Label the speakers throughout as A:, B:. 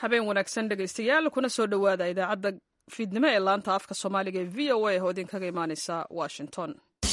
A: habeen wanaagsan dhegaystayaal kuna soo dhowaada idaacadda fiidnimo ee laanta afka soomaaliga ee v o a oo idinkaga imaaneysa washington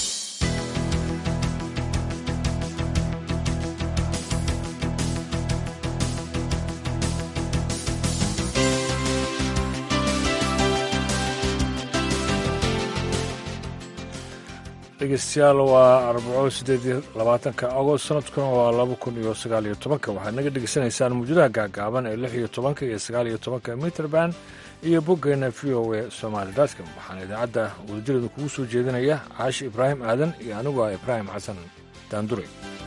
B: dhegeystayaal waa arbaco sideed iyo labaatanka agost sanadkuna waa laba kun iyo sagaal iyo tobanka waxaad naga dhegeysanaysaan muujadaha gaagaaban ee lix iyo tobanka iyo sagaal iyo tobanka mitrband iyo boggeena v o a somaali dotcom waxaana idaacadda wadajireedu kugu soo jeedinaya caashi ibraahim aadan iyo anigu ah ibraahim xasan daandure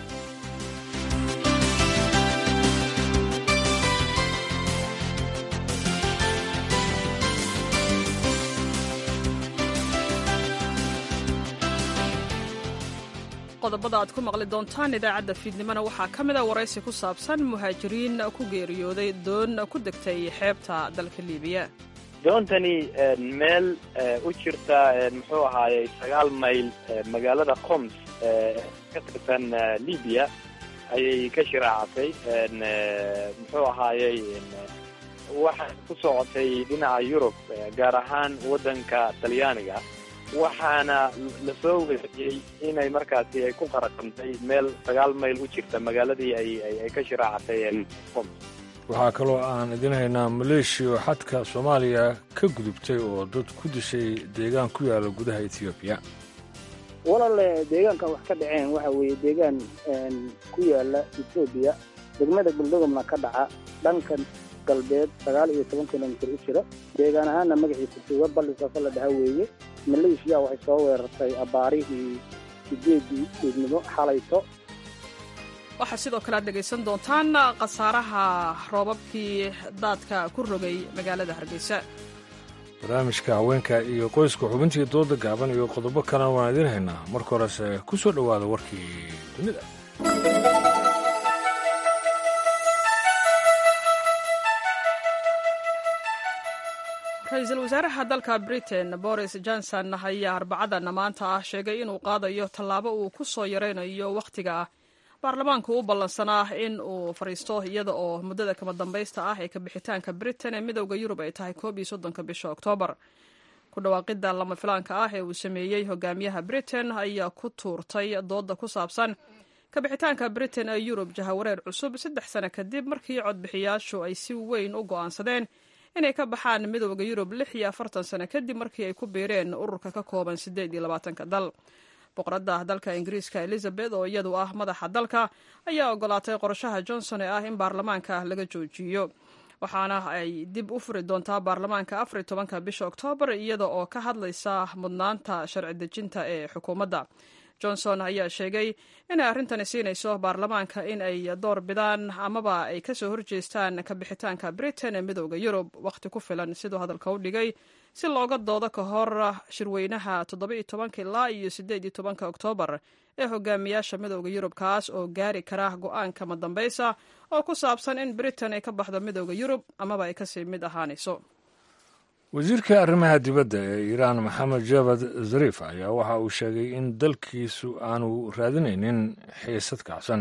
A: qodobada aad ku maqli doontaan idaacadda fiidnimona waxaa ka mid a waraysi ku saabsan muhaajiriin ku geeriyooday doon ku degtay xeebta dalka liibiya
C: doontani meel u jirta muxuu ahaayey sagaal mayl magaalada qoms ka tirsan libiya ayay ka shiraacatay muxuu ahaayey waxay ku socotay dhinaca yurub gaar ahaan waddanka talyaaniga waxaana lasoo weeriyey inay markaasi ay ku qaraqantay meel sagaal mayl u jirta magaaladii ay ka shiraacatay qoms
B: waxaa kaloo aan idin haynaa maleeshiya xadka soomaaliya ka gudubtay oo dad ku dishay deegaan ku yaala gudaha etoobiya
D: walaale deegaankan wax ka dhaceen waxa weeye deegaan ku yaala etoobiya degmada buldogomna ka dhaca dhankan galbeed sagaal iyo toban kilomitir u jira deegaan ahaanna magaciisa tuuga ballisaasa la dhaha weeye maleeshiya waxay soo weerartay abaarihii sideedii fiidnimo xalayto
A: waxaa sidoo kale aad dhegaysan doontaan khasaaraha roobabkii daadka ku rogay magaalada hargeysa
B: barnaamijka haweenka iyo qoyska xubintii dooda gaaban iyo qodobo kalena waan idiin haynaa marka horese ku soo dhowaada warkii dunida
A: ra-iisul wasaaraha dalka britain boris johnson ayaa arbacadana maanta ah sheegay inuu qaadayo tallaabo uu ku soo yaraynayo wakhtiga baarlamaanku u ballansanaa in uu fadhiisto iyada oo muddada kama dambaysta ah ee kabixitaanka britain ee midowda yurub ay tahay koob iyo soddonka bisha oktoobar ku dhawaaqidda lama filaanka ah ee uu sameeyey hogaamiyaha britain ayaa ku tuurtay dooda ku saabsan kabixitaanka britain ee yurub jahawareer cusub saddex sano kadib markii codbixiyaashu ay si weyn u go'aansadeen inay ka baxaan midowda yurub lix iyo afartan sano kadib markii ay ku biireen ururka ka kooban siddeed iyo labaatanka dal boqoradda dalka ingiriiska elizabeth oo iyadu ah madaxa dalka ayaa ogolaatay qorashaha johnson ee ah in baarlamaanka laga joojiyo waxaana ay dib u furi doontaa baarlamaanka afar iyo tobanka bisha oktoobar iyada oo ka hadlaysa mudnaanta sharci dejinta ee xukuumadda johnson ayaa sheegay inay arrintani siinayso baarlamaanka in ay door bidaan amaba ay kasoo horjeestaan kabixitaanka britain ee midowda yurub wakhti ku filan siduu hadalka u dhigay si looga doodo ka hor shirweynaha toddoba iyo tobanka ilaa iyo siddeed iyo tobanka oktoobar ee hogaamiyaasha midowda yurub kaas oo gaari kara go-aanka madambaysa oo ku saabsan in britain ay ka baxdo midowda yurub amaba ay kasii mid ahaanayso
B: wasiirka arrimaha dibadda ee iiraan maxamed javad zarif ayaa waxa uu sheegay in dalkiisu aanu raadinaynin xiisad kacsan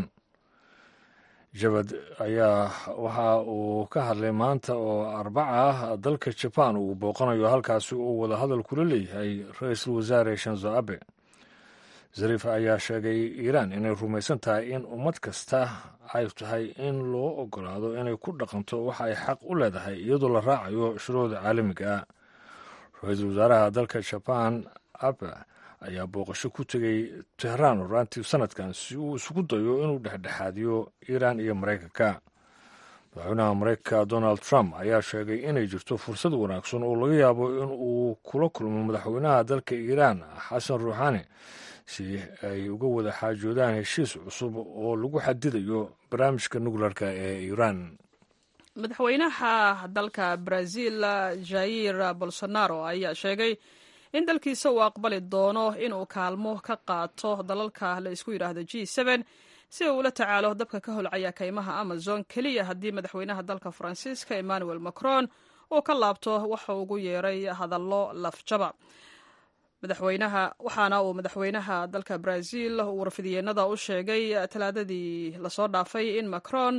B: jabad ayaa waxa uu ka hadlay maanta oo arbaca ah dalka jabaan uu booqanayo halkaasi uu wada hadal kula leeyahay ra-iisul wasaare shanzo abe zarif ayaa sheegay iiraan inay rumaysan tahay in ummad kasta ay tahay in loo ogolaado inay ku dhaqanto waxa ay xaq u leedahay iyadoo la raacayo shuruucda caalamiga ah ra-iisul wasaaraha dalka jabaan abe ayaa booqasho ku tegay tehraan horaantii sanadkan si uu isugu dayo inuu dhexdhexaadiyo iiraan iyo maraykanka madaxweynaha maraykanka donald trump ayaa sheegay inay jirto fursad wanaagsan oo laga yaabo in uu kula kulmo madaxweynaha dalka iiraan xasan ruuxaani si ay uga wada xaajoodaan heshiis cusub oo lagu xadidayo barnaamijka nukleerka ee iiraan
A: madaxweynaha dalka brazil jair bolsonaro ayaa sheegay in dalkiisa uu aqbali doono inuu kaalmo ka qaato dalalka la isku yidhaahdo g si uu ula tacaalo dabka ka holcaya kaymaha amazon keliya haddii madaxweynaha dalka faransiiska emmanuel macron uu ka laabto waxa ugu yeeray hadallo lafjaba madaxweynaha waxaana uu madaxweynaha dalka brazil uu warfidyeennada u sheegay talaadadii lasoo dhaafay in macron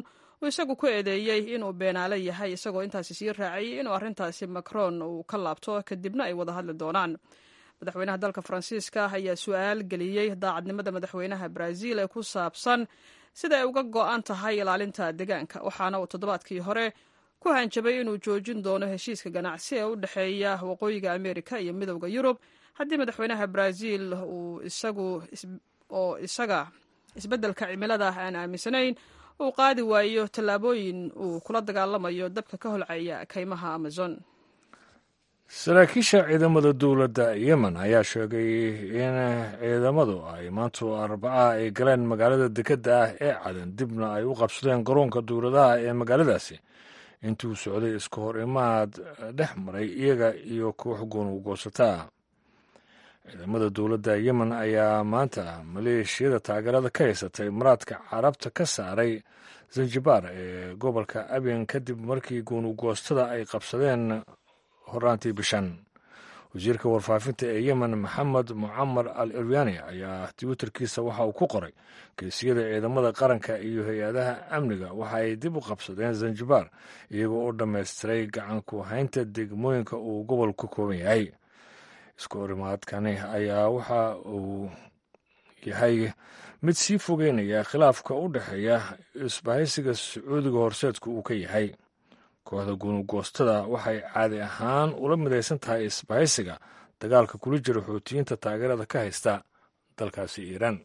A: uu isagu ku eedeeyey inuu beenaale yahay isagoo intaasi sii raaciyey inuu arrintaasi macron uu ka laabto kadibna ay wada hadli doonaan madaxweynaha dalka faransiiska ayaa su-aal geliyey daacadnimada madaxweynaha brazil ee ku saabsan sida ay uga go-an tahay ilaalinta deegaanka waxaana uu toddobaadkii hore ku hanjabay inuu joojin doono heshiiska ganacsi ee u dhexeeya waqooyiga amerika iyo midowda yurub haddii madaxweynaha brazil uu isagu oo isaga isbeddelka cimilada aan aaminsanayn uu qaadi waayo tallaabooyin uu kula dagaalamayo dabka ka holcaya kaymaha amazon
B: saraakiisha ciidamada dowladda yemen ayaa sheegay in ciidamadu ay maantu arbaca ay galeen magaalada dekedda ah ee cadan dibna ay u qabsadeen garoonka dowladaha ee magaaladaasi intuu socday iska hor imaad dhex maray iyaga iyo koox goonugoosataa ciidamada dowladda yemen ayaa maanta maleeshiyada taageerada ka haysatay maraadka carabta ka saaray zanjibar ee gobolka abyan kadib markii goonugoostada ay qabsadeen horaantii bishan wasiirka warfaafinta ee yemen maxamed mucamar al iryani ayaa twitterkiisa waxa uu ku qoray geesiyada ciidamada qaranka iyo hay-adaha amniga waxa ay dib u qabsadeen zanjibar iyagoo u dhammaystiray gacanku haynta degmooyinka uu gobolku ka kooban yahay isku horimaadkani ayaa waxa uu yahay mid sii fogeynaya khilaafka u dhexeeya isbahaysiga sacuudiga horseedku uu ka yahay kooxda gunugoostada waxay caadi ahaan ula midaysan tahay isbahaysiga dagaalka kula jira xoutiyiinta taageerada ka haysta dalkaasi iiraan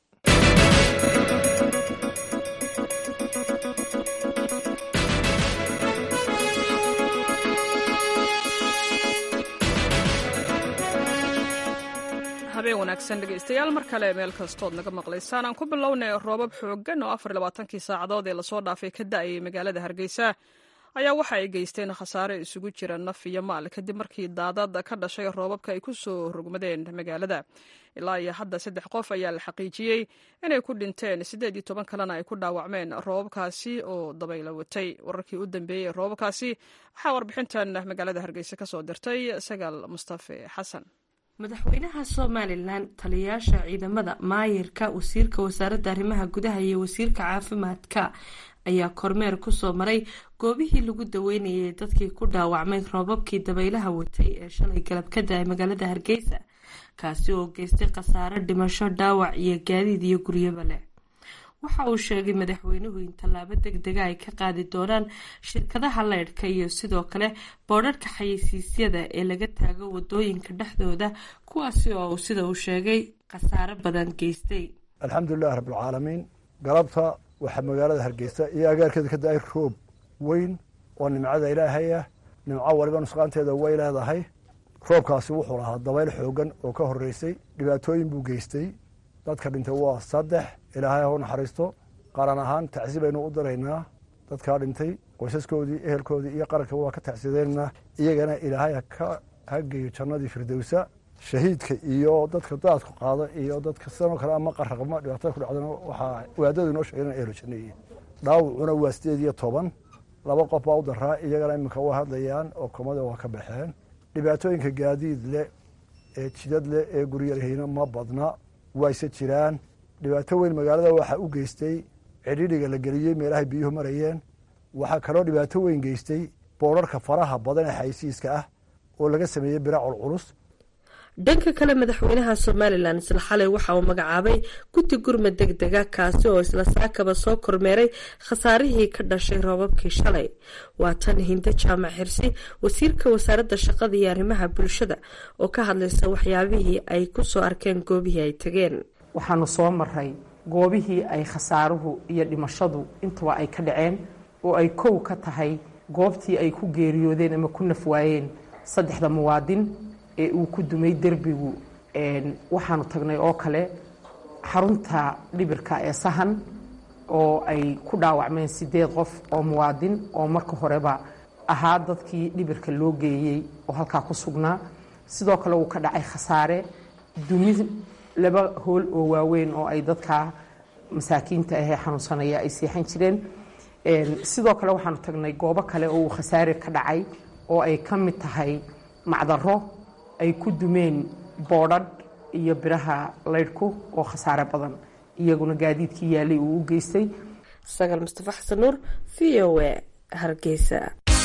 A: habeen wanaagsan dhegaystayaal mar kale meel kastood naga maqlaysaan aan ku bilownay roobab xooggan oo afar labaatankii saacadood ee lasoo dhaafay ka da-ayay magaalada hargeysa ayaa waxa ay geysteen khasaare isugu jira naf iyo maal kadib markii daadad ka dhashay roobabka ay ku soo rogmadeen magaalada ilaa iyo hadda saddex qof ayaa la xaqiijiyey inay ku dhinteen siddeed iyo toban kalena ay ku dhaawacmeen roobabkaasi oo dabaylo watay wararkii u dambeeyey ee roobabkaasi waxaa warbixintan magaalada hargeysa ka soo dirtay sagaal mustafe xasan
E: madaxweynaha somalilan taliyayaasha ciidamada maayirka wasiirka wasaaradda arrimaha gudaha iyo wasiirka caafimaadka ayaa kormeer kusoo maray goobihii lagu daweynayay dadkii ku dhaawacmay roobabkii dabaylaha watay ee shalay galab ka da-ay magaalada hargeysa kaasi oo geystay khasaare dhimasho dhaawac iyo gaadiid iyo guryaba leh waxa uu sheegay madaxweynuhu in tallaabo deg dega ay ka qaadi doonaan shirkadaha leydhka iyo sidoo kale boodharka xayeysiisyada ee laga taago wadooyinka dhexdooda kuwaasi oo sida uu sheegay khasaare badan geystay
F: alxamdulilahi rabbilcaalamiin galabta waxaa magaalada hargeysa iyo agaarkeeda ka da-ay roob weyn oo nimcada ilaahay ah nimco waliba nusqaanteeda way leedahay roobkaasi wuxuu lahaa dabayl xoogan oo ka horeysay dhibaatooyin buu geystay dadka dhintay waa saddex ilaahay ha u naxariisto qaran ahaan tacsi baynu u diraynaa dadkaa dhintay qoysaskoodii ehelkoodii iyo qaranka waa ka tacsideynaa iyagana ilaahay ha geeyo jannadii firdowsa shahiidka iyo dadka daadku qaada iyo dadka sidanoo kale ama qaraqma dhibaatada ku dhacdana waxaa waadadu inoo sheegeen ehlo janneeye dhaawacuna waa sideed iyo toban laba qof baa u daraa iyagana iminka waa hadlayaan oo komada waa ka baxeen dhibaatooyinka gaadiid leh ee jidad leh ee guryarhayna ma badna wayse jiraan dhibaato weyn magaalada waxaa u geystay cidhidhiga la geliyey meelahay biyuhu marayeen waxaa kaloo dhibaato weyn geystay boodharka faraha badan ee xaysiiska ah oo laga sameeyey biracol culus
E: dhanka kale madaxweynaha somalilan isla xalay waxa uu magacaabay guddi gurmad deg dega kaasi oo isla saakaba soo kormeeray khasaarihii ka dhashay roobabkii shalay waa tan hinde jaamac xirsi wasiirka wasaaradda shaqada iyo arrimaha bulshada oo ka hadlaysa waxyaabihii ay kusoo arkeen goobihii ay tageen
G: waxaanu soo maray goobihii ay khasaaruhu iyo dhimashadu intuba ay ka dhaceen oo ay kow ka tahay goobtii ay ku geeriyoodeen ama ku nafwaayeen saddexda muwaadin ee uu ku dumay derbigu waxaanu tagnay oo kale xarunta dhibirka ee sahan oo ay ku dhaawacmeen sideed qof oo muwaadin oo marka horeba ahaa dadkii dhibirka loo geeyey oo halkaa ku sugnaa sidoo kale uu ka dhacay khasaare dumi laba hool oo waaweyn oo ay dadka masaakiinta ahee xanuunsanaya ay seexan jireen sidoo kale waxaanu tagnay goobo kale oo uu khasaare ka dhacay oo ay ka mid tahay macdaro ay ku dumeen boodhadh iyo biraha laydhku oo khasaare badan iyaguna gaadiidkii yaalay uu u geystay
E: sagaal mustafa xasan nuur v o a hargeysa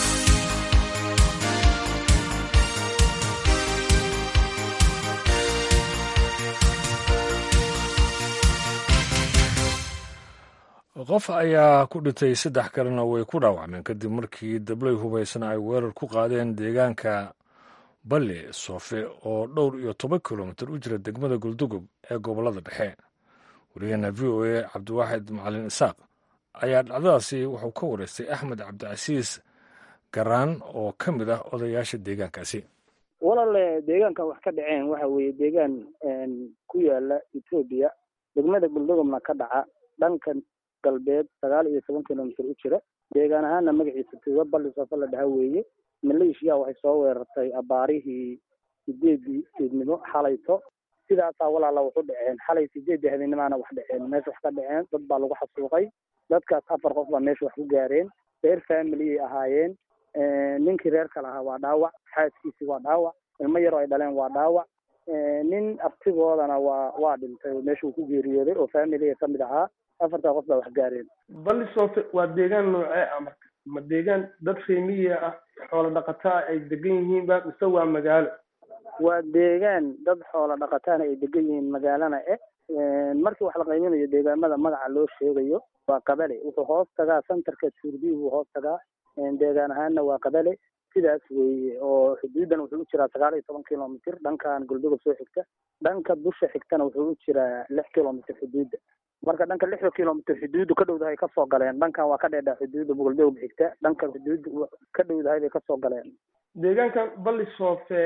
B: qof ayaa ku dhintay saddex kalena way ku dhaawacmeen kadib markii dablay hubaysana ay weerar ku qaadeen deegaanka balle soofe oo dhowr iyo toban kilomitir u jira degmada guldugub ee gobollada dhexe wariyaheena v o a cabdiwaaxid macalin isaaq ayaa dhacdadaasi wuxuu ka wareystay axmed cabdicasiis garaan oo ka mid ah odayaasha deegaankaasi
D: walaale deegaankan wax ka dhaceen waxa weeye deegaan ku yaala etoobiya degmada guldugubna ka dhaca dhankan galbeed sagaal iyo toban kilomitr u jira deegaan ahaana magaciisa tuuga balli soofe la dhaha weeye maleeshiya waxay soo weerartay abaarihii sideedii fiidnimo xalayto sidaasaa walaala waxu dhaceen xalay sideedii habeennimaana wax dhaceen meesha wax ka dhaceen dad baa lagu xasuuqay dadkaas afar qof baa meesha wax ku gaareen reer familiyay ahaayeen ninkii reerka lahaa waa dhaawac xaaskiisii waa dhaawac ilmo yaroo ay dhaleen waa dhaawac nin abtigoodana waa waa dhintay oo meesha uu ku geeriyooday oo familiga kamid ahaa afartaa qof baa wax gaareen
H: balli soofe waa deegaan noocee ah marka ma deegaan dad reemiya ah xoolo dhaqataa ay degan yihiinba mise waa magaalo
D: waa deegaan dad xoolo dhaqataana ay degan yihiin magaalana eh markii wax la qayminayo deegaamada magaca loo sheegayo waa qabale wuxuu hoos tagaa centerka tuurdi buu hoos tagaa deegaan ahaanna waa qabale sidaas weeye oo xuduuddan wuxuu u jiraa sagaal iyo toban kilomitr dhankan guldugub soo xigta dhanka busha xigtana wuxuu u jiraa lix kilomitr xuduudda marka dhanka lixda kilomitr xuduuddu ka dhowdahay kasoo galeen dhankan waa ka dheedhaa xuduudda guldugub xigta dhankan xuduudda ka dhowdahay bay kasoo galeen
H: deegaankan balli soofe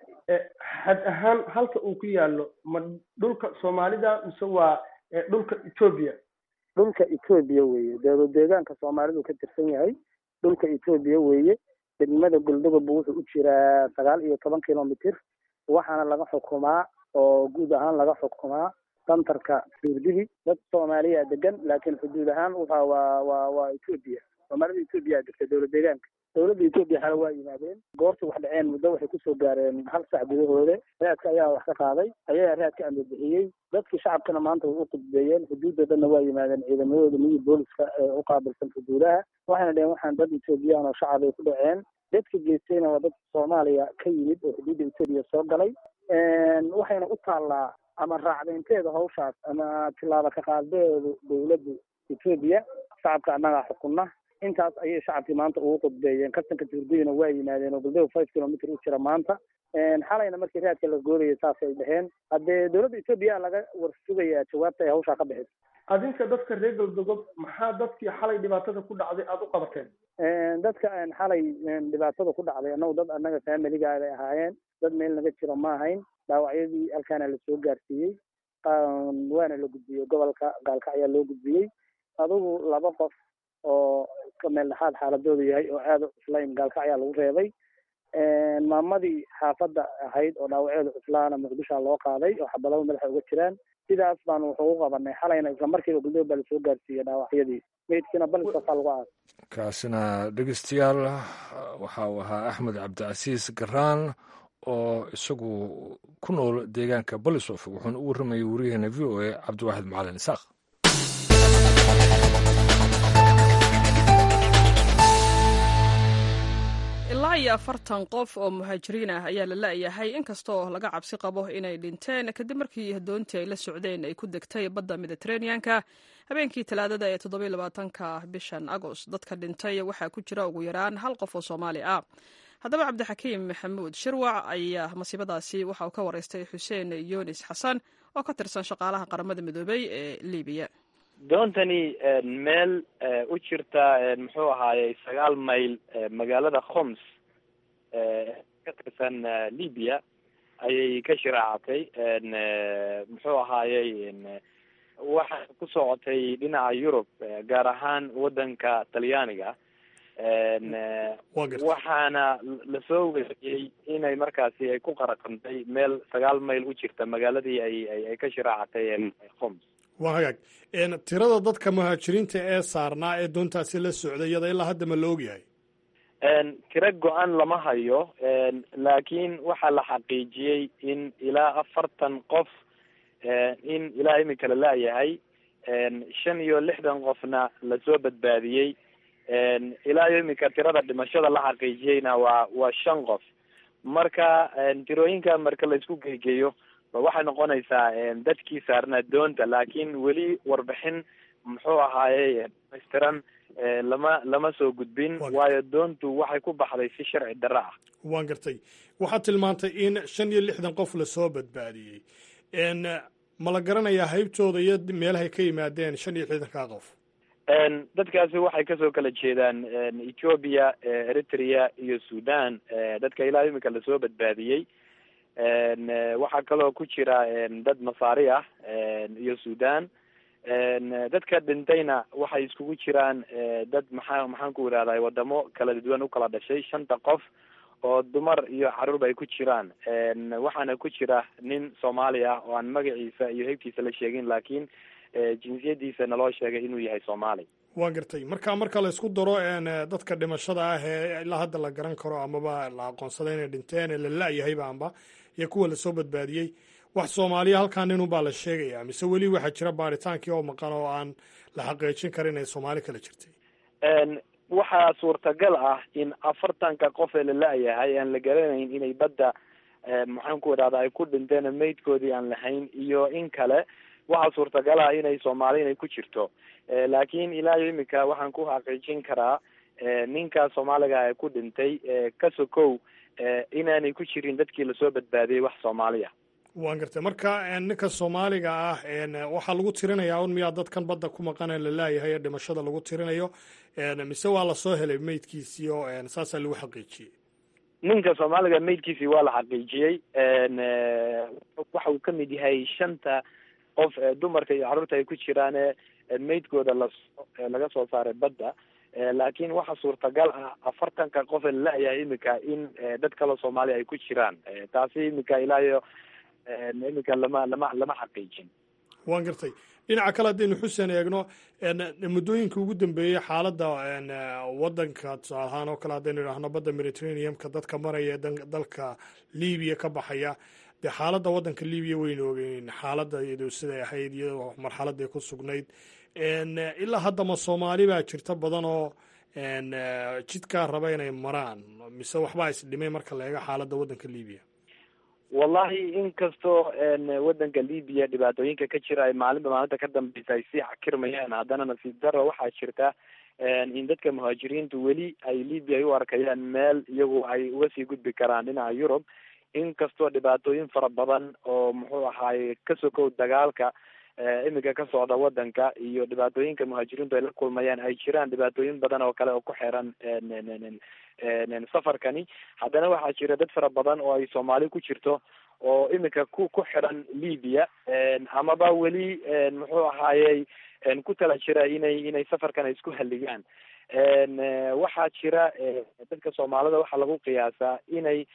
H: xad ahaan halka uu ku yaalo ma dhulka soomaalida mise waa dhulka etoobiya
D: dhulka etoobiya weeye de deegaanka soomaalidu ka tirsan yahay dhulka etoobiya weeye degmada guldugub wuxuu u jiraa sagaal iyo toban kilomitr waxaana laga xukumaa oo guud ahaan laga xukumaa santarka suurdigi dad soomaaliya degan laakiin xuduud ahaan waxa waa waa waa etoobiya soomaalida etoobiya degta dowlad deegaanka dowladda etoobiya xale waa yimaadeen goortii wax dhaceen muddo waxay kusoo gaareen hal sac gudahooda raadka ayaa wax ka qaaday ayagaa raadka ambabixiyey dadkii shacabkana maanta way u qudbeeyeen xuduudda dhanna waa yimaadeen ciidamadooda miyi booliska ee u qaabilsan xuduudaha waxayna dheheen waxaan dad etoobiyaan oo shacab ay ku dhaceen dadka geystayna waa dad soomaaliya ka yimid oo xuduudda etoobiya soo galay waxayna u taallaa ama raacdaynteeda hawshaas ama tilaaba ka qaadbeedu dowladda etoobiya shacabka annagaa xukunna intaas ayay shacabkii maanta ugu qudbeeyeen kastanka tuurdiyana waa yimaadeen oo guldego five kilomitr u jira maanta xalayna markii raadka la goorayay saasay dheheen haddee dowladda etoobiya laga war sugayaa jawaabta ay hawshaa ka bixiso
H: adinka dadka reer galdogob maxaa dadkii xalay dhibaatada ku dhacday aada u qabateen
D: dadka xalay dhibaatada ku dhacday annagu dad annaga familiga bay ahaayeen dad meel naga jiro ma ahayn dhaawacyadii halkaana lasoo gaarsiiyey waana la gudbiyey gobolka gaalka ayaa loo gudbiyey adugu laba qof oo iska meel dhexaad xaaladoodu yahay oo aada u cuslayn gaalka ayaa lagu reebay maamadii xaafadda ahayd oo dhaawaceedu cuslaana muqdishoa loo qaaday oo xabalaba madaxa uga jiraan sidaas baanu wuxuu u qabanay xalayna isla markiiba guldoob baa lasoo gaarsiiyey dhaawacyadii meydkiina balisofaa lagu aasay
B: kaasina dhegeystayaal waxa uu ahaa axmed cabdicasiis garaan oo isagu ku nool deegaanka balisof wuxuuna u warramayay wariyaheena v o a cabdiwaaxid macalin isaaq
A: ilaa iyo afartan qof oo muhaajiriin ah ayaa la la'yahay inkastoo laga cabsi qabo inay dhinteen kadib markii doontii ay la socdeen ay ku degtay badda mediteraneanka habeenkii talaadada ee toddobiy labaatanka bishan agost dadka dhintay waxaa ku jira ugu yaraan hal qof oo soomaali ah haddaba cabdixakiim maxamuud shirwac ayaa masiibadaasi waxa uu ka waraystay xuseen yunis xasan oo ka tirsan shaqaalaha qaramada midoobey ee libiya
C: doontani meel u jirta muxuu ahaayey sagaal mayl magaalada khoms ka tirsan libya ayay ka shiraacatay muxuu ahaayey waxay ku socotay dhinaca yurub gaar ahaan waddanka talyaaniga waxaana lasoo weriyey inay markaasi ay ku qaraqantay meel sagaal mayl u jirta magaaladii ay ay ka shiraacatay khoms
I: waa hagaag tirada dadka muhaajiriinta ee saarnaa ee doontaasi la socday iyada ilaa hadda ma la ogyahay
C: tiro go-an lama hayo laakiin waxaa la xaqiijiyey in ilaa afartan qof in ilaa imika la laayahay shan iyo lixdan qofna lasoo badbaadiyey ilaa iyo iminka tirada dhimashada la xaqiijiyeyna waa waa shan qof marka tirooyinka marka laisku geegeeyo waxay noqonaysaa dadkii saarnaa doonta laakiin weli warbixin muxuu ahaaye dhamaystiran lama lama soo gudbin waayo doontu waxay ku baxday si sharci darro ah
I: waan gartay waxaad tilmaantay in shan iyo lixdan qof lasoo badbaadiyey ma la garanayaa haybtooda iyo meelahay ka yimaadeen shan iyo lixdankaa qof
C: dadkaasi waxay kasoo kala jeedaan ethoobia eritrea iyo sudan dadka ilaa iminka lasoo badbaadiyey waxaa kaloo ku jira dad masaari ah iyo sudan dadka dhintayna waxay iskugu jiraan dad maxaa maxaan ku idhahday wadamo kala duwan ukala dhashay shanta qof oo dumar iyo caruurba ay ku jiraan waxaana ku jira nin soomaali ah oo aan magaciisa iyo heybtiisa la sheegin laakiin jinsiyadiisa naloo sheegay inuu yahay soomaali
I: waan gartay marka marka la isku daro dadka dhimashada ah ee ilaa hadda la garan karo amaba la aqoonsaday inay dhinteen ee la la-yahayba amba iyo kuwa lasoo badbaadiyey wax soomaaliya halkaa nin unbaa la sheegaya mise weli waxaa jira baaritaankii oo maqan oo aan la xaqiijin karin inay soomaali kala jirtay
C: waxaa suurtagal ah in afartanka qof ee la la-yahay aan la garanayn inay badda maxaan ku idhahda ay ku dhinteen maydkoodii aan lahayn iyo in kale waxaa suurtagal ah inay soomaali inay ku jirto laakiin ilaa iyo imika waxaan ku xaqiijin karaa ninka soomaaliga ee ku dhintay ka sokow inaanay ku jirin dadkii lasoo badbaadiyey wax soomaaliya
I: waan gartay marka ninka soomaaliga ah waxaa lagu tirinayaa un miyaa dadkan badda ku maqan ee la laayahay ee dhimashada lagu tirinayo mise waa lasoo helay meydkiisii oo saasaa lagu xaqiijiyey
C: ninka soomaaliga meydkiisii waa la xaqiijiyey waxa uu kamid yahay shanta qof dumarka iyo carruurta ay ku jiraan meydkooda lasoo laga soo saaray badda laakiin waxa suurtagal ah afartanka qof ee la la-yahay imika in dad kaloo soomaaliya ay ku jiraan taasi imika ilaa iyo iminka lama lama lama xaqiijin
I: waan gartay dhinaca kale haddaynu xuseen eegno muddooyinka ugu dambeeyey xaaladda waddanka tusaale ahaan oo kale haddaynu idhaahno badda mediterraneumka dadka maraya dalka libiya ka baxaya dee xaaladda waddanka libiya waynu ogeyn xaaladda iyado siday ahayd iyadoo marxaladay ku sugnayd ilaa haddama soomaali baa jirta badan oo jidkaa raba inay maraan mise waxbaa isdhimay marka la eego xaaladda waddanka libiya
C: wallahi inkastoo waddanka libiya dhibaatooyinka ka jira ay maalinba maalinta ka dambeysa ay sii xakirmayaan haddana nasiib daro waxaa jirta in dadka muhaajiriintu weli ay libya ay u arkayaan meel iyagu ay uga sii gudbi karaan dhinaca yurub inkastoo dhibaatooyin fara badan oo muxuu ahaaye ka sokow dagaalka iminka ka socda waddanka iyo dhibaatooyinka muhaajiriintu ay la kulmayaan ay jiraan dhibaatooyin badan oo kale oo ku xiran safarkani haddana waxaa jira dad fara badan oo ay soomaali ku jirto oo iminka ku ku xiran libya amaba weli muxuu ahaayey ku tala jira inay inay safarkan ay isku halligaan waxaa jira dadka soomaalida waxaa lagu qiyaasaa inay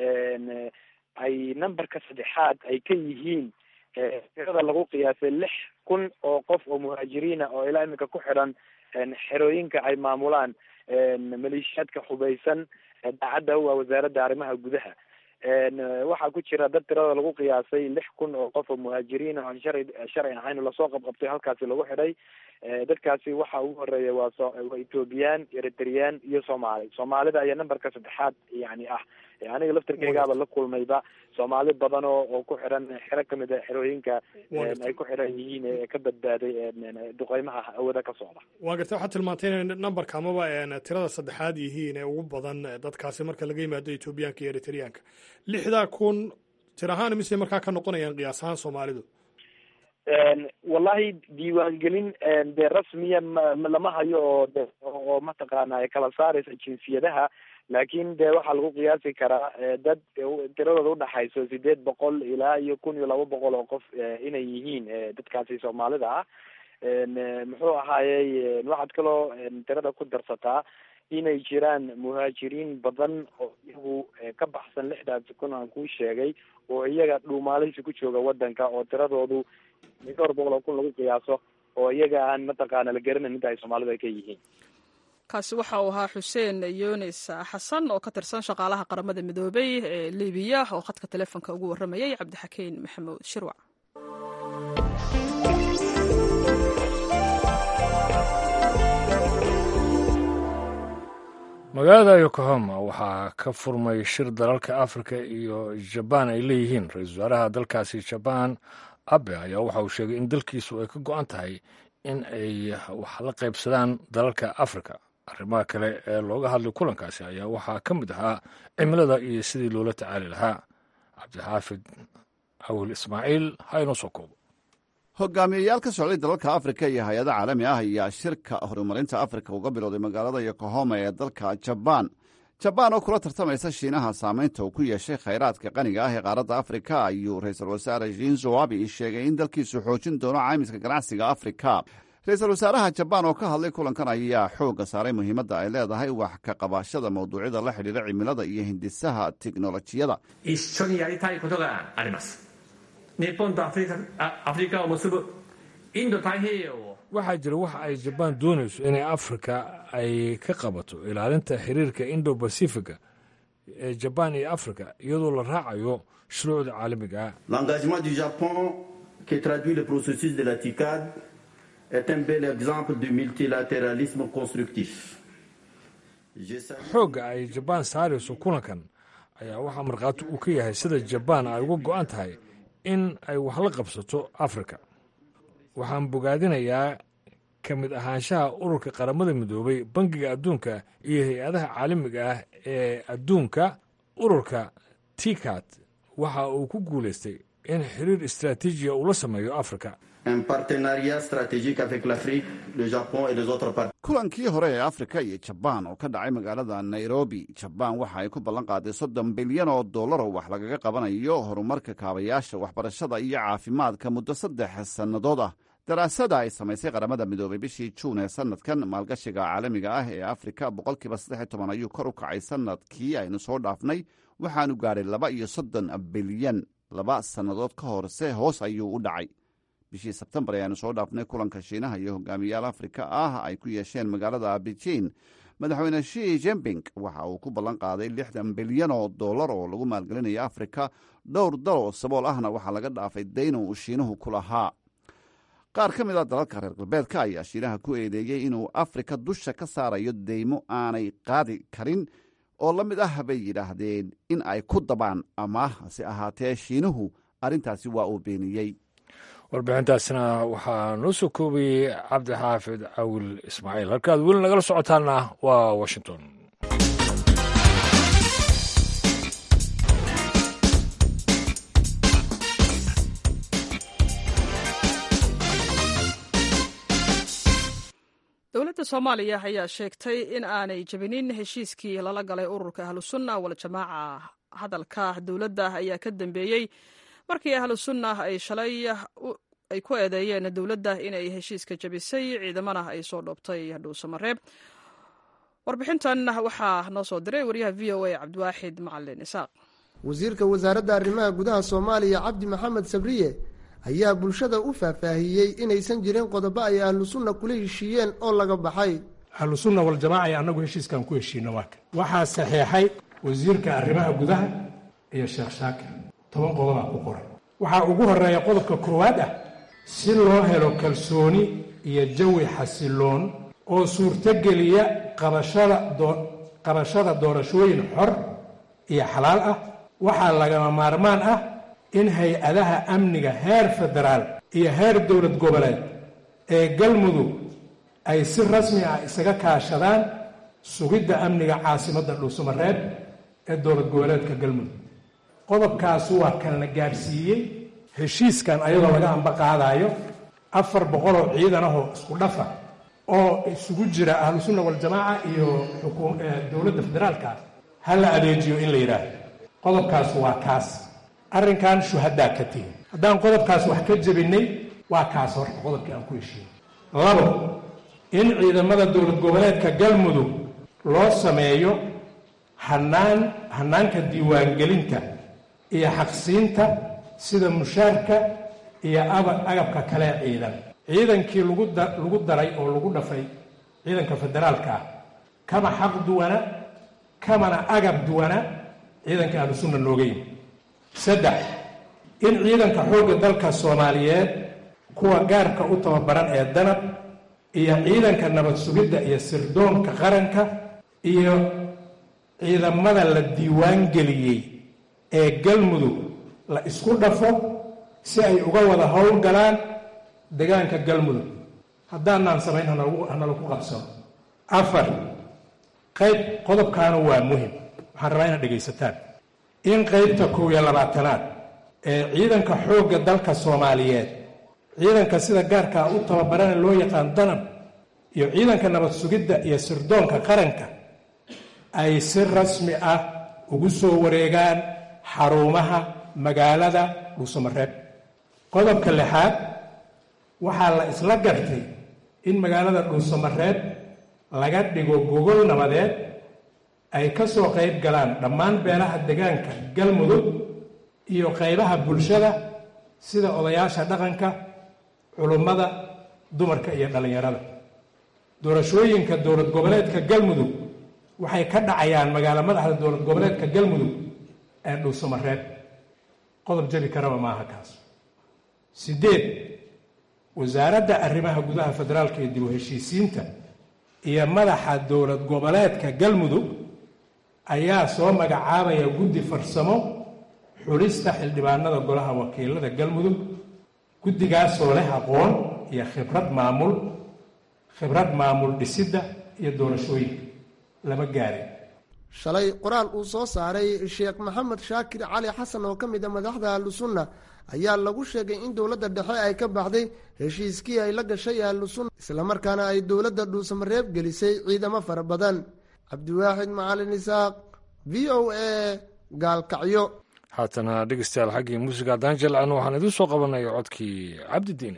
C: ay numberka saddexaad ay ka yihiin tirada lagu qiyaasay lix kun oo qof oo muhaajiriina oo ilaa iminka ku xidhan xerooyinka ay maamulaan maleeshiyaadka hubaysan daacadda u ah wasaaradda arrimaha gudaha waxaa ku jira dad tirada lagu qiyaasay lix kun oo qof oo muhaajiriin oo aan sharci sharci ahayn lasoo qabqabtay halkaasi lagu xidhay dadkaasi waxa ugu horeeya waa so waa ethoobiyan eritreyaan iyo soomaali soomaalida ayaa numberka saddexaad yani ah aniga laftirkeygaaba la kulmayba soomaali badan oo oo ku xiran xero kamid a xerooyinka ay ku xiran yihiin ee ka badbaaday duqeymaha hawada ka socda
I: waa gartay waxaad tilmaantay inay numberka amaba tirada saddexaad yihiin ee ugu badan dadkaasi marka laga yimaado ethoobiyaanka iyo eritreyaanka lixdaa kun tir ahaan mise markaa ka noqonayaan qiyaas ahaan soomaalidu
C: wallahi diiwaangelin dee rasmiya ma lama hayo oo de oo mataqaana kala saaraysa jinsiyadaha laakin de waxaa lagu qiyaasi karaa dad tiradooda udhaxayso sideed boqol ilaa iyo kun iyo laba boqol oo qof inay yihiin dadkaasi soomaalida ah muxuu ahaayey waxaad kaloo tirada ku darsataa inay jiraan muhaajiriin badan oo iyagu ka baxsan lixdaasi kun aan kuu sheegay oo iyaga dhuumaalihisi ku jooga waddanka oo tiradoodu dhowr boqol oo kun lagu qiyaaso oo iyaga aan mataqaana la garanayn inta ay soomaalidu ay ka yihiin
A: kaasi waxa uu ahaa xuseen yunis xasan oo ka tirsan shaqaalaha qaramada midoobay ee libiya oo khadka teleefonka ugu warramayay cabdixakiin maxamuud shirwac
B: magaalada yokohama waxaa ka furmay shir dalalka afrika iyo jabaan ay leeyihiin ra-iisul wasaaraha dalkaasi jabaan abe ayaa waxa uu sheegay in dalkiisu ay ka go-an tahay in ay wax la qaybsadaan dalalka afrika arrimaha kale ee looga hadlay kulankaasi ayaa waxaa ka mid ahaa cimilada iyo sidii loola tacaali lahaa cabdixaafid awil ismaaciil ha inoo soo koobo
J: hogaamiyeyaal ka socday dalalka afrika iyo hay-ado caalami ah ayaa shirka horumarinta afrika uga bilowday magaalada yokohoma ee dalka jabaan jabaan oo kula tartamaysa shiinaha saamaynta uu ku yeeshay khayraadka qaniga ah ee qaaradda afrika ayuu ra-iisul wasaare shinzo abi sheegay in dalkiisu xoojin doono caymiska ganacsiga afrika ra-iisul wasaaraha jabaan oo ka hadlay kulankan ayaa xoogga saaray muhiimadda ay leedahay wax ka qabashada mawduucyada la xidhiira cimilada iyo hindisaha tiknolojiyada
B: waxaa jira waxa ay jabaan doonayso inay afrika ay ka qabato ilaalinta xiriirka indo bacifica ee jabaan iyo afrika iyadoo la raacayo shuruucda caalamiga ah
K: l'engagement du japon qui traduit le processus de la ticad est un bel exemple de multilatéralisme constructif
B: xoogga ay jabaan saarayso kulankan ayaa waxaa markhaati uu ka yahay sida jabaan ay uga go'an tahay in ay wax la qabsato afrika waxaan bogaadinayaa ka mid ahaanshaha ururka qaramada midoobay bangiga adduunka iyo hay-adaha caalamiga ah ee adduunka ururka tikat waxa uu ku guulaystay in xiriir istraatiijiya uu la sameeyo afrika
J: kulankii hore ee afrika iyo jabaan oo ka dhacay magaalada nairobi jabaan waxa ay ku ballan qaaday soddon bilyan oo dollar oo wax lagaga qabanayo horumarka kaabayaasha waxbarashada iyo caafimaadka muddo saddex sannadood ah daraasada ay samaysay qaramada midoobay bishii juun ee sanadkan maalgashiga caalamiga ah ee afrika boqolkiiba saddex toban ayuu kor u kacay sanadkii aynu soo dhaafnay waxaanu gaadhay laba iyo soddon bilyan laba sannadood ka horse hoos ayuu u dhacay bishii sebtembar ayaanu soo dhaafnay kulanka shiinaha iyo hogaamiyaal afrika ah ay ku yeesheen magaalada beijing madaxweyne shi jembing waxa uu ku ballan qaaday lixdan bilyan oo dollar oo lagu maalgelinayo afrika dhowr dal oo sabool ahna waxaa laga dhaafay dayno uu shiinuhu ku lahaa qaar ka mid a dalalka reer galbeedka ayaa shiinaha ku eedeeyey inuu afrika dusha ka saarayo deymo aanay qaadi karin oo la mid ah bay yidhaahdeen in ay ku dabaan ama hase ahaatee shiinuhu arrintaasi waa uu beeniyey
B: warbixintaasina waxaa noo soo koobayey cabdixaafid cawil ismaaciil halkaad weli nagala socotaanna waa washington
A: dowladda soomaaliya ayaa sheegtay in aanay jebinin heshiiskii lala galay ururka ahlusunna waljamaaca hadalka dowladda ayaa ka dambeeyey markii ahlu sunna ay shalay ay ku eedeeyeen dowladda inay heshiiska jabisay ciidamana ay soo dhoobtay dhuusamareeb warbixintan waxaa noo soo diray wariyaha v o a cabdiwaaxid macalin isaaq
L: wasiirka wasaaradda arrimaha gudaha soomaaliya cabdi maxamed sabriye ayaa bulshada u faahfaahiyey inaysan jirin qodobo ay ahlu sunna kula heshiiyeen oo laga baxay
M: ahlu sunna waljamaaca ee annagu heshiiskan ku heshiino waa kan waxaa saxeexay wasiirka arrimaha gudaha iyo sheekh shaakir toban qodobaa ku qoran waxaa ugu horeeya qodobka koowaad ah si loo helo kalsooni iyo jawi xasiloon oo suurtogeliya qabashada doorashooyin xor iyo xalaal ah waxaa lagama maarmaan ah in hay-adaha amniga heer federaal iyo heer dowlad goboleed ee galmudug ay si rasmi ah isaga kaashadaan sugidda amniga caasimadda dhuusamareeb ee dowlad goboleedka galmudug qodobkaasu waa kan la gaadhsiiyey heshiiskan ayadoo laga amba qaadaayo afar boqoloo ciidan ahoo isku dhafa oo isugu jira ahlu sunna waljamaaca iyo dowladda federaalka ha la adeejiyo in la yidhaahdo qodobkaasu waa kaas arrinkan shuhadaa ka tihi haddaan qodobkaas wax ka jebinay waa kaas horta qodobkii aan ku heshiiyey labo in ciidamada dowlad goboleedka galmudug loo sameeyo hanaan hanaanka diiwaangelinta iyo xaqsiinta sida mushaarka iyo agabka kale ciidan ciidankii lagu daray oo lagu dhafay ciidanka federaalka ah kama xaq duwana kamana agab duwana ciidanka ahlusunna nooga yimi saddex in ciidanka xoogga dalka soomaaliyeed kuwa gaarka u tababaran ee danab iyo ciidanka nabad sugidda iyo sirdoonka qaranka iyo ciidamada la diiwaan geliyey ee galmudug la isku dhafo si ay uga wada howlgalaan deegaanka galmudug haddaanaan samayn hanalagu qabsano afar qayb qodobkaana waa muhim waxaan rabaa inaad dhegaysataan in qaybta kow iyo labaatanaad ee ciidanka xoogga dalka soomaaliyeed ciidanka sida gaarkaa u tababarana loo yaqaan danab iyo ciidanka nabad sugidda iyo sirdoonka qaranka ay si rasmi ah ugu soo wareegaan xarumaha magaalada dhuusamareeb qodobka lixaad waxaa la isla gartay in magaalada dhuusamareeb laga dhigo gogol nabadeed ay ka soo qayb galaan dhammaan beelaha degaanka galmudug iyo qaybaha bulshada sida odayaasha dhaqanka culummada dumarka iyo dhallinyarada doorashooyinka dowlad goboleedka galmudug waxay ka dhacayaan magaalo madaxda dowlad goboleedka galmudug ee dhuusamareeb qodob jabi karaba maaha kaas sideed wasaaradda arrimaha gudaha federaalka iyo dib u heshiisiinta iyo madaxa dowlad goboleedka galmudug ayaa soo magacaabaya guddi farsamo xulista xildhibaanada golaha wakiilada galmudug guddigaasoo leh aqoon iyo khibrad maamul khibrad maamul dhisidda iyo doorashooyinka lama gaarin
L: shalay qoraal uu soo saaray sheekh maxamed shaakir cali xasan oo ka mid a madaxda ahlusunna ayaa lagu sheegay in dowladda dhexe ay ka baxday heshiiskii ay la gashay ahlusunna islamarkaana ay dowladda dhuusamareeb gelisay ciidamo fara badan cabdiwaaxid macalin isaaq v o a gaalkacyo
B: haatana dhegeystayaal xaggii muusiga haddaan jelcano waxaan idiin soo qabanaya codkii cabdidiine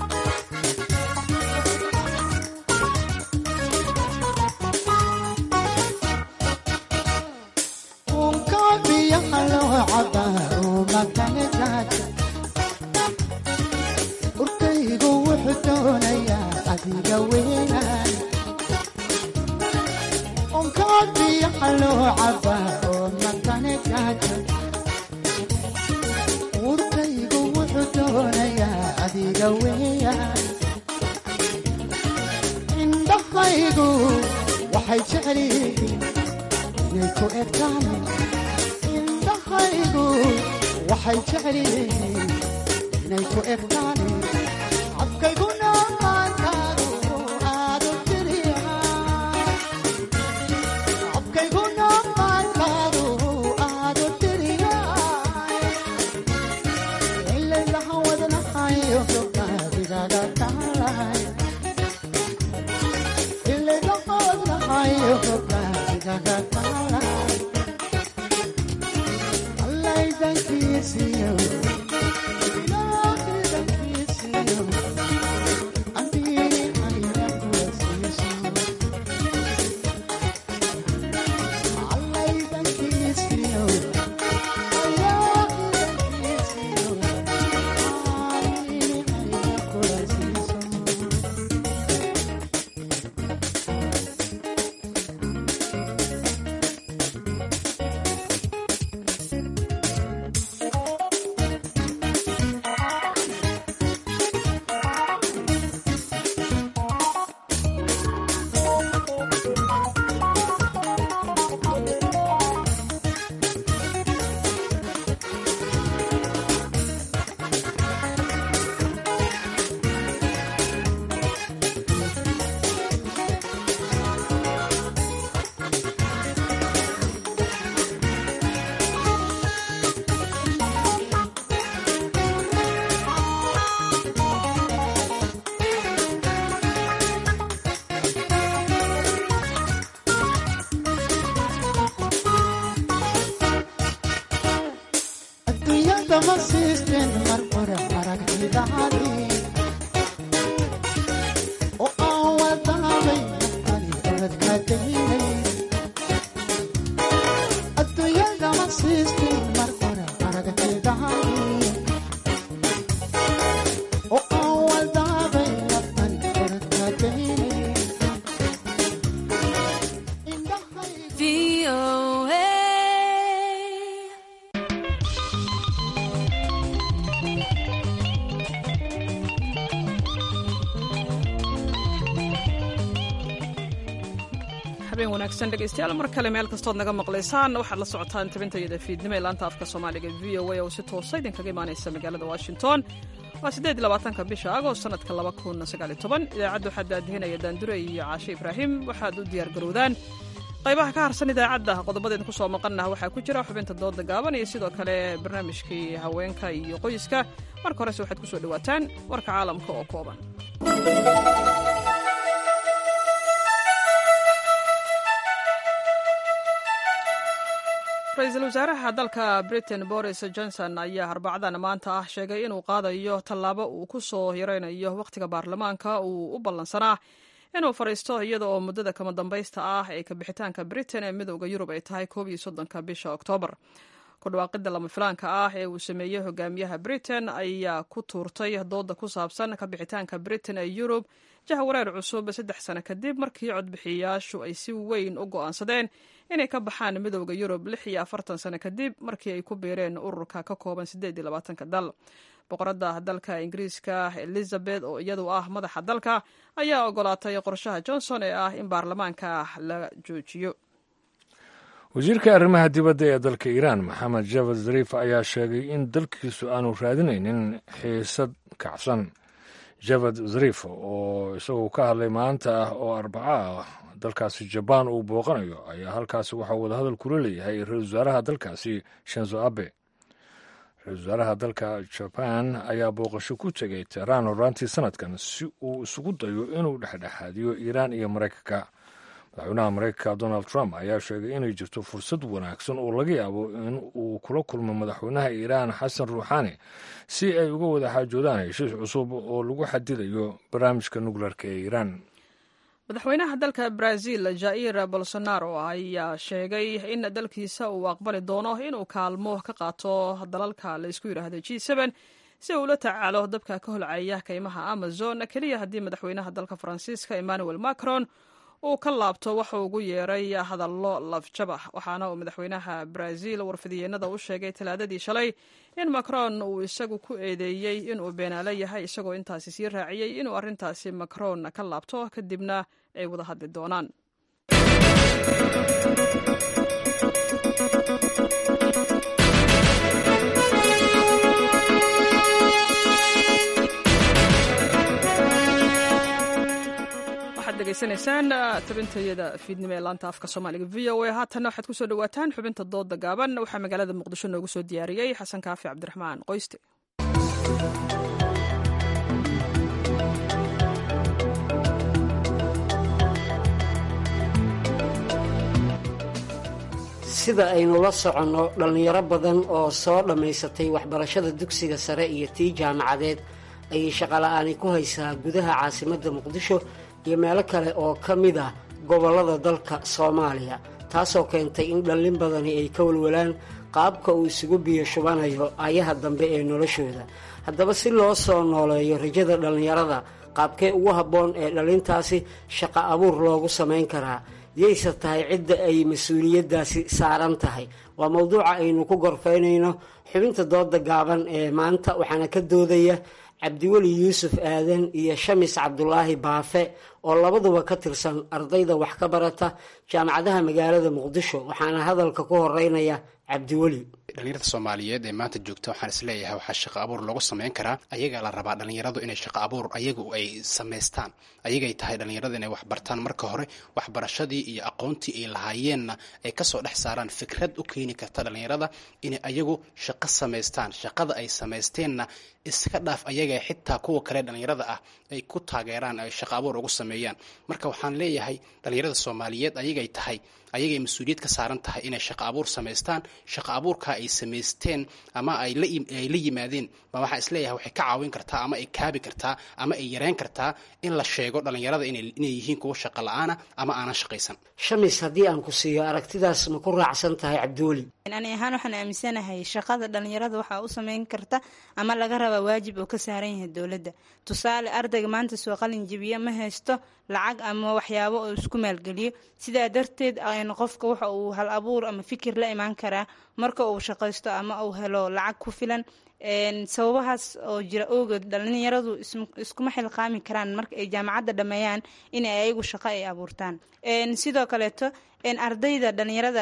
N: urkaygu wuxuu doonayaa adiga weynaan onkaadiyaha loo cabaa oo matane gaaja urkaygu wuxuu doonayaa adiga weeyaan indhahaygu waxay jecel yihiin inay ku egtaan indhahaygu waxay jecel yihiin inay ku egtaan cabkayguna maantaadu aadu tiriya cabkayguna maantaadu aadu tiriya ilaylaha wadnahayo gobnaadigaga taalay ilaylaha wadnahayo gobnaadigaga taalay allaydankiisiyo adduunyada ma siisteen mar hore aragtidaadii oo aan wadaabay ani oradka daynay adduunyada ma siisteen mar hore aragtidaadii oo aan wadaabay ani oradka daynay
A: habeen wanaagsan dhegaystayaal mar kale meel kastood naga maqlaysaan waxaad la socotaan tabintayada fiidnimo ee laanta afka soomaaliga v o a oo si toosa idinkaga imaanaysa magaalada washington waa siddeed labaatanka bisha agost sanadka laba kun sagaaliyo toban idaacadda waxaa daadihinaya daandure iyo caashe ibraahim waxaad u diyaar garowdaan qaybaha ka harsan idaacadda qodobadeeda ku soo maqannah waxaa ku jira xubinta dooda gaaban iyo sidoo kale barnaamijkii haweenka iyo qoyska marka horese waxaad ku soo dhowaataan warka caalamka oo kooban ra-iisul wasaaraha dalka britain boris johnson ayaa arbacdan maanta ah sheegay inuu qaadayo tallaabo uu ku soo yaraynayo wakhtiga baarlamaanka uu u ballansanaa inuu fadhiisto iyada oo muddada kama dambaysta ah ee kabixitaanka britain ee midooda yurub ay tahay koob iyo soddonka bisha oktoobar ku dhawaaqidda lama filaanka ah ee uu sameeyey hogaamiyaha britain ayaa ku tuurtay dooda ku saabsan kabixitaanka britain ee yurub jahwareer cusub saddex sano kadib markii codbixiyayaashu ay si weyn u go'aansadeen inay ka baxaan midooda yurub lix iyo afartan sano kadib markii ay ku biireen ururka ka kooban siddeed iyo labaatanka dal boqoradda dalka ingiriiska elizabeth oo iyadu ah madaxa dalka ayaa ogolaatay qorshaha johnson ee ah in baarlamaanka la joojiyo
B: wasiirka arrimaha dibadda ee dalka iiraan maxamed javad zariif ayaa sheegay in dalkiisu aanu raadinaynin xiisad kacsan javad zariif oo isagu ka hadlay maanta ah oo arbaco ah dalkaasi jabaan uu booqanayo ayaa halkaasi waxaa wadahadal kula leeyahay ra-isul wasaaraha dalkaasi shenzo abe ra-isul wasaaraha dalka jabaan ayaa booqasho ku tegay tehraan horaantii sanadkan si uu isugu dayo inuu dhexdhexaadiyo iiraan iyo maraykanka madaxweynaha maraykanka donald trump ayaa sheegay inay jirto fursad wanaagsan oo laga yaabo in uu kula kulmo madaxweynaha iiraan xasan ruuxaani si ay uga wada xaajoodaan heshiis cusub oo lagu xadidayo barnaamijka nukleerka ee iiraan
A: madaxweynaha dalka brazil jair bolsonaro ayaa sheegay in dalkiisa uu aqbali doono inuu kaalmo ka qaato dalalka la isku yidhaahdo g si uu ula tacaalo dabka ka holcaya kaymaha amazon keliya haddii madaxweynaha dalka faransiiska emmanuel macron uu ka laabto waxa ugu yeeray hadallo lafjabah waxaana uu madaxweynaha brazil warfidiyeenada u sheegay talaadadii shalay in macron uu isagu ku eedeeyey inuu beenaalo yahay isagoo intaasi sii raaciyey inuu arrintaasi macron ka laabto kadibna ay wada hadli doonaan degeysanaysaan tabintayada fiidnimo ee laanta afka soomaaliga v o a haatanna waxaad kusoo dhawaataan xubinta dooda gaaban waxaa magaalada muqdisho noogu soo diyaariyey xasan kaafi cabdiraxmaan qoyste
O: sida aynu la soconno dhallinyaro badan oo soo dhammaysatay waxbarashada dugsiga sare iyo tii jaamacadeed ayay shaqola'aani ku haysaa gudaha caasimadda muqdisho iyo meelo kale oo ka mid ah gobollada dalka soomaaliya taasoo keentay in dhallin badani ay ka walwalaan qaabka uu isugu biyo shubanayo ayaha dambe ee noloshooda haddaba si loo soo nooleeyo rajada dhallinyarada qaabkee ugu habboon ee dhallintaasi shaqo abuur loogu samayn karaa yayse tahay cidda ay mas-uuliyaddaasi saaran tahay waa mowduuca aynu ku gorfaynayno xubinta dooda gaaban ee maanta waxaana ka doodaya cabdiweli yuusuf aadan iyo shamis cabdulaahi baafe oo labaduba ka tirsan ardayda wax ka barata jaamacadaha magaalada muqdisho waxaana hadalka ku horeynaya cabdiweli
P: dhalinyarada soomaaliyeed ee maanta joogta waxaan isleeyahay waxaa shaqo abuur loogu samayn karaa ayagaa la rabaa dhalinyaradu inay shaqo abuur ayagu ay samaystaan ayagay tahay dhalinyarada inay waxbartaan marka hore waxbarashadii iyo aqoontii ay lahaayeenna ay kasoo dhex saaraan fikrad u keeni karta dhalinyarada inay ayagu shaqo samaystaan shaqada ay samaysteenna iska dhaaf ayaga xitaa kuwa kale dhalinyarada ah ay ku taageeraan ay shaqo abuur ugu sameeyaan marka waxaan leeyahay dhalinyarada soomaaliyeed ayagay tahay ayagay mas-uuliyad ka saaran tahay inay shaqo abuur samaystaan shaqo abuurka ay samaysteen ama ay la yimaadeen ma waxaa isleeyahay waxay ka caawin kartaa ama ay kaabi kartaa ama ay yareyn kartaa in la sheego dhalinyarada inay yihiin kuwa shaqo la-aana ama aanan shaqaysan
O: shamis haddii aan ku siiyo aragtidaas ma ku raacsan tahay cabdiweli
Q: ani ahaan waxaan aaminsanahay shaqada dhalinyarada waxaa u sameyn karta ama laga rabaa waajib oo ka saaran yahay dowladda tusaale ardayga maanta soo qalin jebiya ma haysto lacag ama waxyaabo oo isku maalgeliyo sidaa darteed aynu qofka waxa uu hal abuur ama fikir la imaan karaa marka uu shaqaysto ama uu helo lacag ku filan sababahaas oo jira awgeed dhalinyaradu iskuma xilqaami karaan marka ay jaamacadda dhameeyaan in ay ayagu shaqo ay abuurtaan sidoo kaleeto ardayda dhalinyarada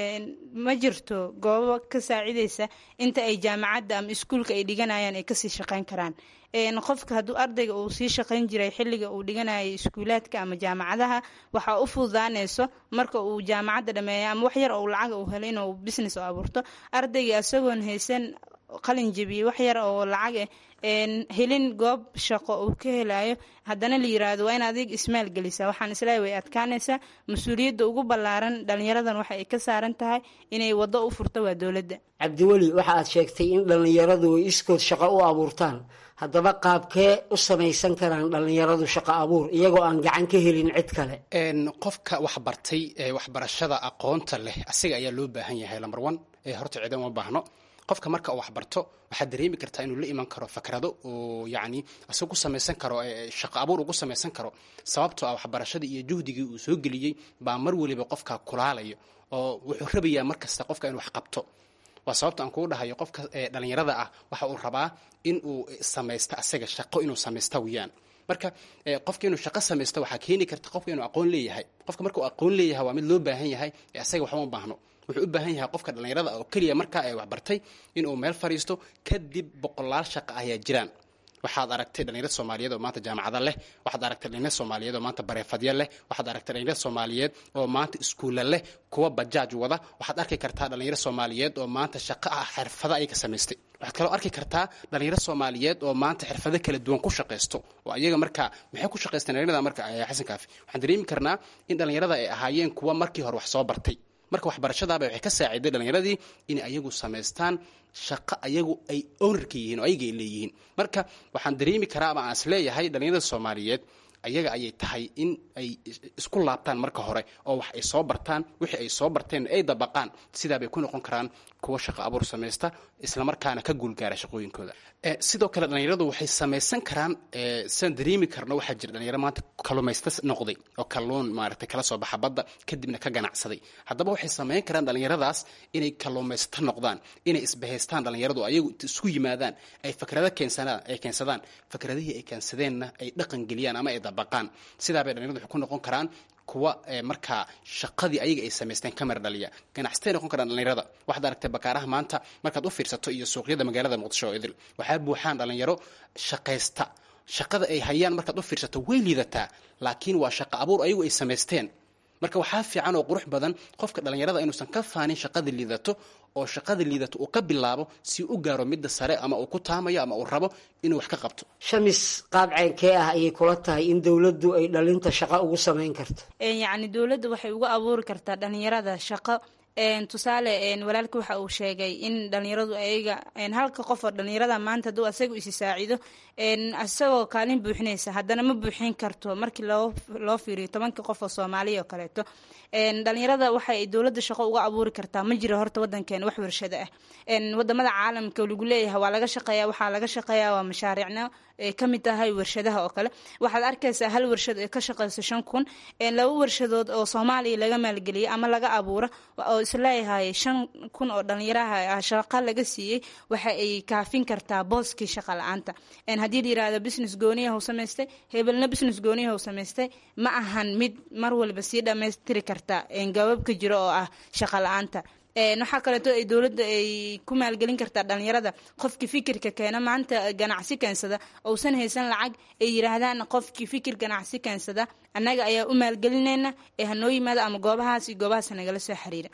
Q: ma jirto goobo ka saacideysa inta ay jaamacadda ama iskuulka ay dhiganayaan ay kasii shaqeyn karaan qofka hadduu ardayga uu sii shaqeyn jiray xilliga uu dhiganayo iskuulaadka ama jaamacadaha waxaa u fududaaneyso marka uu jaamacadda dhameeya ama wax yar ou lacaga uu helo inuu business oo abuurto ardayga isagoon haysan qalin jebiyey wax yar oo lacag helin goob shaqo uu ka helayo haddana la yiraahdo waa in adig ismaal gelisa waxaan isleeyahay way adkaanaysaa mas-uuliyadda ugu ballaaran dhalinyaradan waxa ay ka saaran tahay inay waddo u furto waa dowladda
O: cabdiweli waxa aad sheegtay in dhallinyaradu ay iskood shaqo u abuurtaan haddaba qaabkee u samaysan karaan dhallinyaradu shaqo abuur iyagoo aan gacan ka helin cid kale
P: qofka wax bartay ee waxbarashada aqoonta leh asiga ayaa loo baahan yahay lambar one ee horta ciidan uma baahno qofka marka uu waxbarto waxaad dareemi kartaa inuu la iman karo fakrado oo yacni isaga ku samaysan karo shaqo abuur ugu samaysan karo sababtoo ah waxbarashadii iyo juhdigii uu soo geliyey baa mar weliba qofka kulaalayo oo wuxuu rabayaa mar kasta qofka inuu wax qabto waa sababta aan kugu dhahayo qofka dhalinyarada ah waxa uu rabaa in uu samaysto asaga shaqo inuu samaysta weyaan marka qofka inuu shaqo samaysto waxaa keeni karta qofka inuu aqoon leeyahay qofka marka uu aqoon leeyahay waa mid loo baahan yahay asaga waxba ma baahno wuxuu u baahan yahay qofka dhallinyarada oo keliya markaa ay waxbartay inuu meel fadhiisto kadib boqolaal shaqo ayaa jiraan waxaad aragtay dhalinyarad soomaaliyeed oo maanta jaamacada leh waxaad aragtay dhalinyarad soomaaliyeed oo maanta bareefadya leh waxaad aragtay dhalinyarad soomaaliyeed oo maanta iskuulla leh kuwa bajaaj wada waxaad arki kartaa dhalinyaro soomaaliyeed oo maanta shaqo ah xirfado ay ka samaystay waxaad kaloo arki kartaa dhalinyaro soomaaliyeed oo maanta xirfado kala duwan ku shaqaysto oo ayaga markaa maxay ku shaqaysteen dhalinyarada marka xasan kaafi waxaan dareemi karnaa in dhalinyarada ay ahaayeen kuwa markii hore wax soo bartay marka waxbarashadaaba waxay ka saaciday dhalinyaradii inay ayagu samaystaan shaqo ayagu ay ownarka yihiin oo ayaga ay leeyihiin marka waxaan dareemi karaa ama aan is leeyahay dhalinyarada soomaaliyeed ayaga ayay tahay in ay isku laabtaan marka hore oo wax ay soo bartaan wixii ay soo barteen ay dabaqaan sidaabay ku noqon karaan kuwa shaqo abuur samaysta islamarkaana ka guulgaara shaqooyinkooda sidoo kale dhalinyaradu waxay samaysan karaan siaan dareemi karno waxaa jira dhalinyaro maanta kalumaysta noqday oo kalluun maaragtay kala soo baxa badda kadibna ka ganacsaday haddaba waxay samayn karaan dhalinyaradaas inay kaluumaysta noqdaan inay isbahaystaan dhalinyaradu ayagu isku yimaadaan ay fakrado keensanaan ay keensadaan fakradihii ay keensadeenna ay dhaqan geliyaan ama ay dabaqaan sidaabay dhalinyaradu waxay ku noqon karaan kuwa markaa shaqadii ayaga ay samaysteen kamar dhaliya ganacsatay noqon karaan dhalinyarada waxaad aragtay bakaaraha maanta markaad u fiirsato iyo suuqyada magaalada muqdisho oo idil waxaa buuxaan dhalinyaro shaqaysta shaqada ay hayaan markaad u fiirsato way liidataa laakiin waa shaqo abuur ayagu ay samaysteen marka waxaa fiican oo qurux badan qofka dhalinyarada inuusan ka faanin shaqada liidato oo shaqada liidato uu ka bilaabo si u gaaro midda sare ama uu ku taamayo ama uu rabo inuu wax ka qabto
O: shamis qaab ceynkee ah ayay kula tahay in dowladdu ay dhalinta shaqo ugu samayn karto
Q: yacni dowladda waxay uga abuuri kartaa dhalinyarada shaqo tusaale walaalka waxa uu sheegay in dhalinyaradu ayaga halka qof oo dhalinyarada maanta hadduu asaga isi saacido isagoo kaalin buuxinaysa haddana ma buuxin karto markii loo loo fiiriyo tobanka qof oo soomaaliya oo kaleeto dhalinyarada waxay dowladda shaqo uga abuuri kartaa ma jiro horta wadankeena wax warshado ah wadamada caalamka lagu leeyahay waa laga shaqeeya waxaa laga shaqeeya waa mashaariicna ay ka mid tahay warshadaha oo kale waxaad arkaysaa hal warshad ee ka shaqeyso shan kun laba warshadood oo soomaaliya laga maalgeliyay ama laga abuuro oo isleeyahay shan kun oo dhalinyaraha shaqa laga siiyey waxa ay kaafin kartaa booskii shaqa la-aanta haddii la yirahdo business gooniyaha u samaystay hebelna business gooniyaha u samaystay ma ahan mid mar walba sii dhammaystiri karta gababka jiro oo ah shaqa la-aanta waxaa kaleeto ay dowladda ay ku maalgelin kartaa dhalinyarada qofkii fikirka keena maanta ganacsi keensada ousan haysan lacag ay yiraahdaan qofkii fikir ganacsi keensada annaga ayaa u maalgelinayna ee hanoo yimaado ama goobahaas iyo goobahaas nagala soo xiriira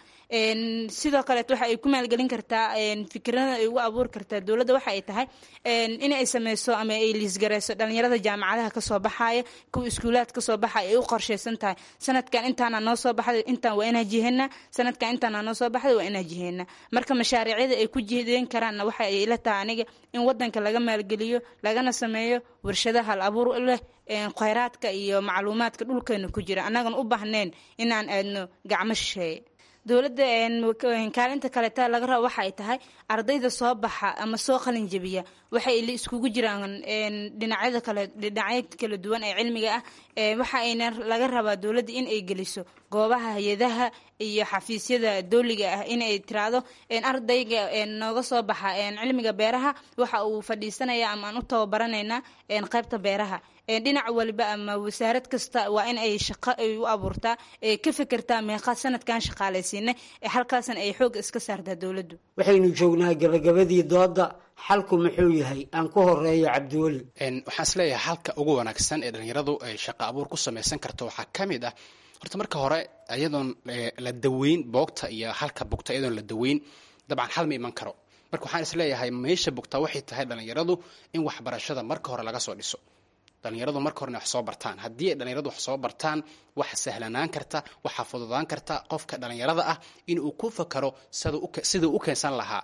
Q: sidoo kaleeto waxa ay ku maalgelin kartaa fikirada ay ugu abuuri kartaa dowladda waxa ay tahay in ay sameyso ama ay liisgareyso dhalinyarada jaamacadaha kasoo baxaya kuwa iskuulaad kasoo baxaya ay u qorsheysan tahay sanadkan intaana noo soo baxday intaan waa inaa jiheena sanadkan intaana noo soo baxday waa inaa jiheena marka mashaariicyada ay ku jihdeyn karaanna waxa ay ila tahay aniga in wadanka laga maalgeliyo lagana sameeyo warshada hal abuur leh kheyraadka iyo macluumaadka dhulkeena ku jira annagan u baahnayn inaan aadno gacmo shisheeye dowladda kaalinta kaleeta laga rabo waxa ay tahay ardayda soo baxa ama soo qalin jebiya waxay iskugu jiraan dhinacyada kale dhinacyo kala duwan ee cilmiga ah waxa ayna laga rabaa dowladda in ay geliso goobaha hay-adaha iyo xafiisyada dowliga ah inay tiraahdo ardayga nooga soo baxa cilmiga beeraha waxa uu fadhiisanaya ama aan u tababaranaynaa qaybta beeraha dhinac waliba ama wasaarad kasta waa in ay shaqo ay u abuurtaa ka fekertaa meeqa sanadkan shaqaalaysiinay halkaasna ay xoog iska saartaa dowladdu
O: waxaynu joognaa gabagabadii dooda xalku muxuu yahay aan ku horeeyo cabdiweli
P: waxaan isleeyahay halka ugu wanaagsan ee dhalinyaradu ay shaqo abuur ku samaysan karto waxaa ka mid ah horta marka hore iyadoon la daweyn boogta iyo halka bugta iyadoon la daweyn dabcan xal ma iman karo marka waxaan isleeyahay meesha bugta waxay tahay dhalinyaradu in waxbarashada marka hore laga soo dhiso dhalinyaradu marka horena wax soo bartaan haddii ay dhalinyaradu wax soo bartaan waxa sahlanaan karta waxaa fududaan karta qofka dhalinyarada ah inuu ku fakaro siduu u keensan lahaa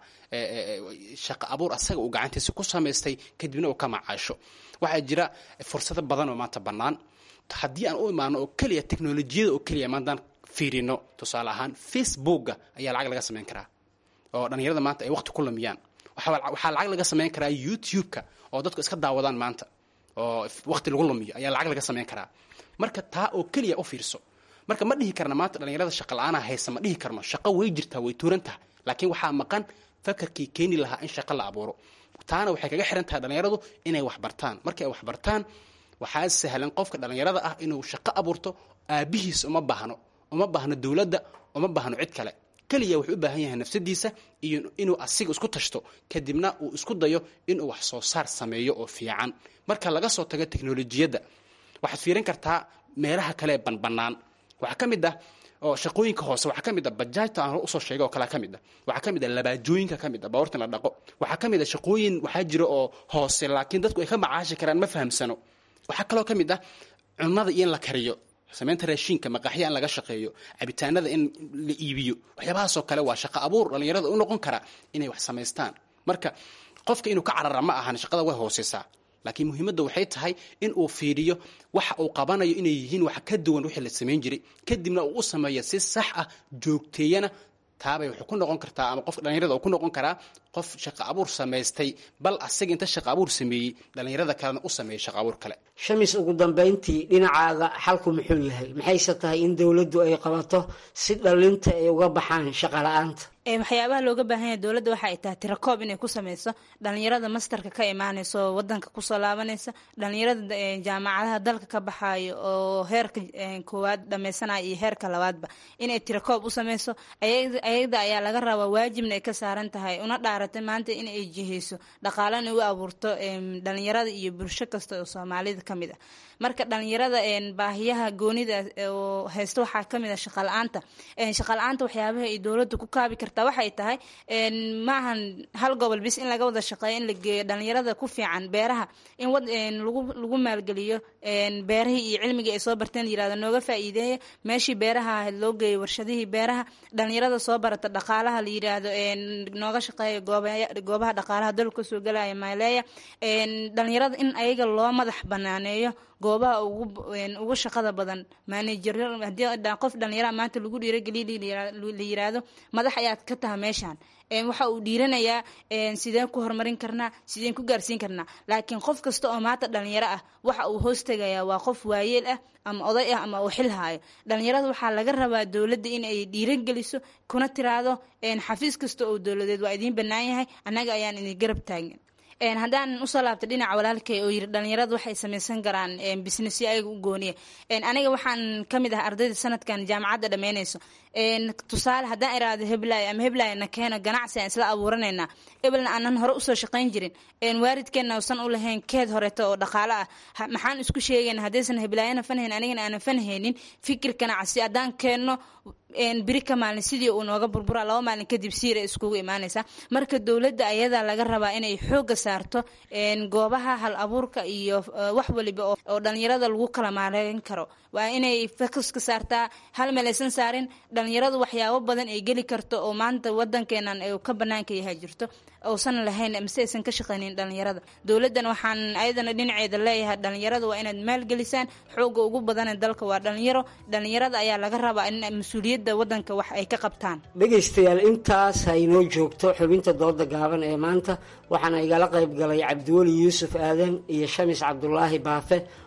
P: shaqo abuur asaga uu gacantiisa ku samaystay kadibna uu ka macaasho waxaa jira fursado badan oo maanta bannaan haddii aan u imaano oo keliya teknolojiyada oo keliya maantaan fiirino tusaale ahaan facebooka ayaa lacag laga samayn karaa oo dhalinyarada maanta ay waqti ku lumiyaan waxaa lacag laga samayn karaa youtube-ka oo dadku iska daawadaan maanta oo waqti lagu lumiyo ayaa lacag laga samayn karaa marka taa oo keliya u fiirso marka ma dhihi karna maanta dhalinyarada shaqa la-aana haysa ma dhihi karno shaqo way jirtaa way tuuran tahay laakiin waxaa maqan fakarkii keeni lahaa in shaqo la abuuro taana waxay kaga xiran tahay dhalinyaradu inay waxbartaan markay ay waxbartaan waxaa sahlan qofka dhalinyarada ah inuu shaqo abuurto aabihiis uma baahno uma baahno dowladda uma baahno cid kale keliya wuxuu u baahan yahay nafsadiisa iyo inuu asiga isku tashto kadibna uu isku dayo inuu wax soo saar sameeyo oo fiican marka laga soo tago teknolojiyadda waxaad fiirin kartaa meelaha kale ee banbanaan waxaa ka mid ah oo shaqooyinka hoose waxaa ka mid ah bajaajta aan usoo sheegay oo kalea ka mid ah waxaa ka mid ah labaajooyinka ka mid ah baawarta in la dhaqo waxaa ka mid ah shaqooyin waxaa jira oo hoose laakiin dadku ay ka macaashi karaan ma fahamsano waxaa kaloo ka mid ah cunnada iyo in la kariyo samaynta raashiinka maqaaxya in laga shaqeeyo cabitaanada in la iibiyo waxyaabahaasoo kale waa shaqo abuur dhalinyarada u noqon kara inay wax samaystaan marka qofka inuu ka carara ma ahan shaqada way hooseysaa laakiin muhiimadda waxay tahay in uu fiiriyo waxa uu qabanayo inay yihiin wax ka duwan wixii la samayn jiray kadibna uu u sameeyo si sax ah joogteeyana taabay wuxuu ku noqon kartaa ama qofka dhalinyarada uu ku noqon karaa qof shaqo abuur samaystay bal asaga inta shaqo abuur sameeyey dhalinyarada kalena u sameeyey shaqo abuur kale
O: shamis ugu dambayntii dhinacaaga xalku muxuu yahay maxayse tahay in dowladdu ay qabato si dhalinta ay uga baxaan shaqo la-aanta
Q: waxyaabaha looga baahan yahay dowladda waxa ay tahay tirakoob inay ku sameyso dhalinyarada mastarka ka imaaneysa oo wadanka kusoo laabanaysa dhalinyarada jaamacadaha dalka ka baxayo oo heerka koowaad dhameysanaya iyo heerka labaadba inay tirakoob u sameyso ayada ayaa laga rabaa waajibna ay ka saaran tahay una dhaaratay maanta in ay jiheyso dhaqaalana u abuurto dhalinyarada iyo bulsho kasta oo soomaalida ka mid ah marka dhalinyarada baahiyaha goonida oo haysta waxaa kamid ah shaqala-aanta shaqala-aanta waxyaabaha ay dowladda ku kaabi kartaa waxay tahay maahan hal gobol bis in laga wada shaqeeyo in la geeyo dhalinyarada ku fiican beeraha in lagu lagu maalgeliyo beerahii iyo cilmigii ay soo barteen yirahdo nooga faa'iideeya meeshii beeraha ahayd loo geeyo warshadihii beeraha dhalinyarada soo barata dhaqaalaha la yiraahdo nooga shaqeeya goobaha dhaqaalaha dalka soo galaya maaleeya dhalinyarada in ayaga loo madax banaaneeyo goobaha ugu shaqada badan maanajer hadii qof dhalinyara maanta lagu dhiirageliya la yiraahdo madax ayaad ka taha meeshaan waxa uu dhiiranayaa sideen ku horumarin karnaa sideen ku gaarsiin karnaa laakiin qof kasta oo maanta dhalinyaro ah waxa uu hoos tegayaa waa qof waayeel ah ama oday ah ama uu xil haayo dhalinyarada waxaa laga rabaa dowladda in ay dhiirageliso kuna tiraahdo xafiis kasta oo dowladeed waa idiin bannaan yahay annaga ayaan idin garab taagan haddaan usoo laabtay dhinaca walaalkay oo yiri dhalinyaradu waxay samaysan karaan businessyo ayaga u gooniya aniga waxaan ka mid ah ardayda sanadkan jaamacadda dhammeynayso tusaale haddaan iraahdo heblaay ama heblaay na keeno ganacsi aan isla abuuranaynaa ebelna aanan hore usoo shaqayn jirin waalidkeenna usan u lahayn keed horeeto oo dhaqaalo ah maxaan isku sheegayna haddaysan heblaayana fanhayn anigana aanan fanhaynin fikir ganacsi haddaan keenno biri ka maalin sidii uu nooga burbura laba maalin kadib siira iskugu imaanaysa marka dowladda ayadaa laga rabaa inay xooga saarto goobaha hal abuurka iyo wax waliba oo dhalinyarada lagu kala maareyn karo waa inay focuska saartaa hal meel aysan saarin dhalinyaradu waxyaabo badan ay geli karto oo maanta wadankeenan ka banaanka yahay jirto uusan lahayn mise aysan ka shaqaynin dhalinyarada dowladdan waxaan ayadana dhinaceeda leeyahay dhalinyarada waa inaad maalgelisaan xooga ugu badana dalka waa dhalinyaro dhalinyarada ayaa laga rabaa in mas-uuliyadda wadanka wax ay ka qabtaan
O: dhegaystayaal intaas ha inoo joogto xubinta dooda gaaban ee maanta waxaana igala qayb galay cabdiweli yuusuf aadan iyo shamis cabdulaahi baafe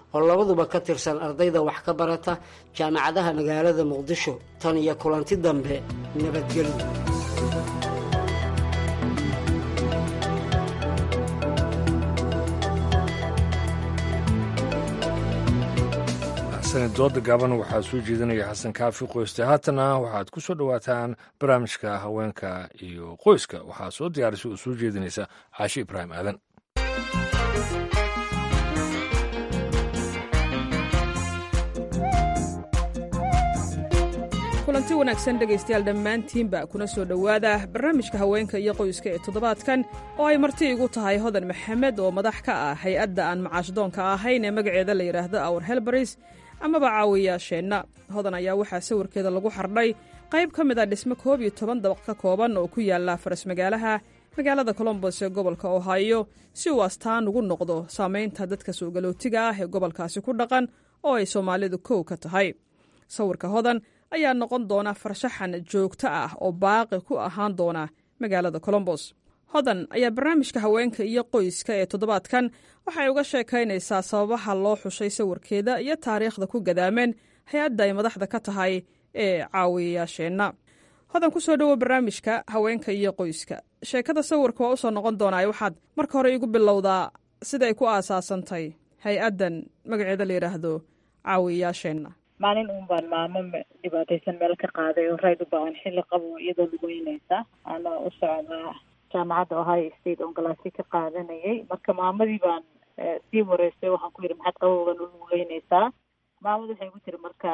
O: oo labaduba ka tirsan ardayda wax ka barata jaamacadaha magaalada muqdisho tan iyo kulanti dambe nabadgelyo
B: sanad dooda gaaban waxaa soo jeedinaya xasan kaafi qoyste haatana waxaad ku soo dhowaataan barnaamijka haweenka iyo qoyska waxaa soo diyaarisa oo soo jeedinaysa caashi ibraahim aadan
A: kulanti wanaagsan dhegaystayaal dhammaantiinba kuna soo dhowaada barnaamijka haweenka iyo qoyska ee toddobaadkan oo ay marti igu tahay hodan maxamed oo madax ka ah hay-adda aan macaashdoonka ahayn ee magaceeda la yidhaahdo awr helbaris amaba caawiyaasheenna hodan ayaa waxaa sawirkeeda lagu xardhay qayb ka mid a dhismo koob iyo toban dabaq ka kooban oo ku yaala faras magaalaha magaalada colombos ee gobolka ohaayo si uu astaan ugu noqdo saamaynta dadka soogalootiga ah ee gobolkaasi ku dhaqan oo ay soomaalidu kow ka tahay sawirka hodan ayaa noqon doona farshaxan joogto ah oo baaqi ku ahaan doona magaalada colombos hodan ayaa barnaamijka haweenka iyo qoyska ee toddobaadkan waxay uga sheekaynaysaa sababaha loo xushay sawirkeeda iyo taariikhda ku gadaameen hay-adda ay madaxda ka tahay ee caawiyayaasheenna hodan ku soo dhowo barnaamijka haweenka iyo qoyska sheekada sawirka waa usoo noqon doonaa waxaad marka hore igu bilowdaa siday ku aasaasantay hay-addan magaceeda la yidhaahdo caawiyayaasheenna
R: maalin uun baan maamo dhibaataysan meel ka qaaday oo rayd u baahan xilli qabo iyadoo lugeynaysa ana u socdaa jaamacadda ohio state oon galaasi ka qaadanayay marka maamadii baan sii wareystay waxaan ku yidhi maxaad qabowgan u lugeynaysaa maamadu waxay ku tiri marka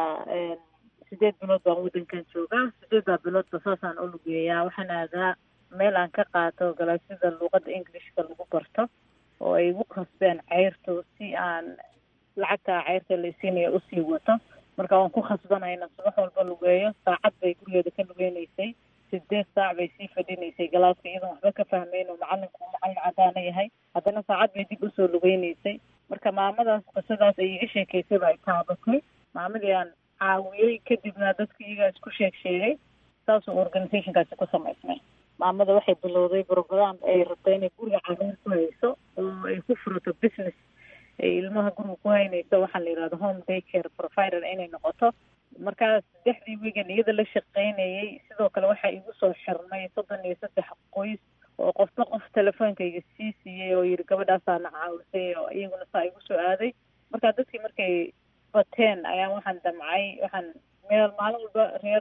R: sideed bilood baan waddankan joogaa sideeddaa biloodba saasaan u lugeeyaa waxaan aadaa meel aan ka qaato galaasida luuqadda englishka lagu barto oo ay igu khasbeen ceyrtu si aan lacagta ceyrta la isiinaya usii wato marka waan ku khasbanay inaan subax walba lugeeyo saacad bay gurigeeda ka lugeynaysay sideed saac bay sii fadhinaysay galaaska iyadoon waxba ka fahmeyn oo macalinku uu macalin cadaana yahay haddana saacad bay dib usoo lugeynaysay marka maamadaas qisadaas ay iga sheekaysay ba ay taabatay maamadii aan caawiyey kadibna dadka iyagaa isku sheeg sheegay saasuu organizationkaasi ku samaysmay maamada waxay bilowday program ay rabta inay guriga caruur ku hayso oo ay ku furato business ay ilmaha guriga ku haynayso waxaa la yidhahda home day care provider inay noqoto markaas saddexdii wegan iyada la shaqaynayay sidoo kale waxaa igu soo xirnay soddon iyo saddex qoys oo qofba qof telefoonkayga sii siiyey oo yidhi gabadhaasaana caawisay oo iyaguna saa igu soo aaday marka dadkii markay bateen ayaan waxaan damcay waxaan meel maalin walba reer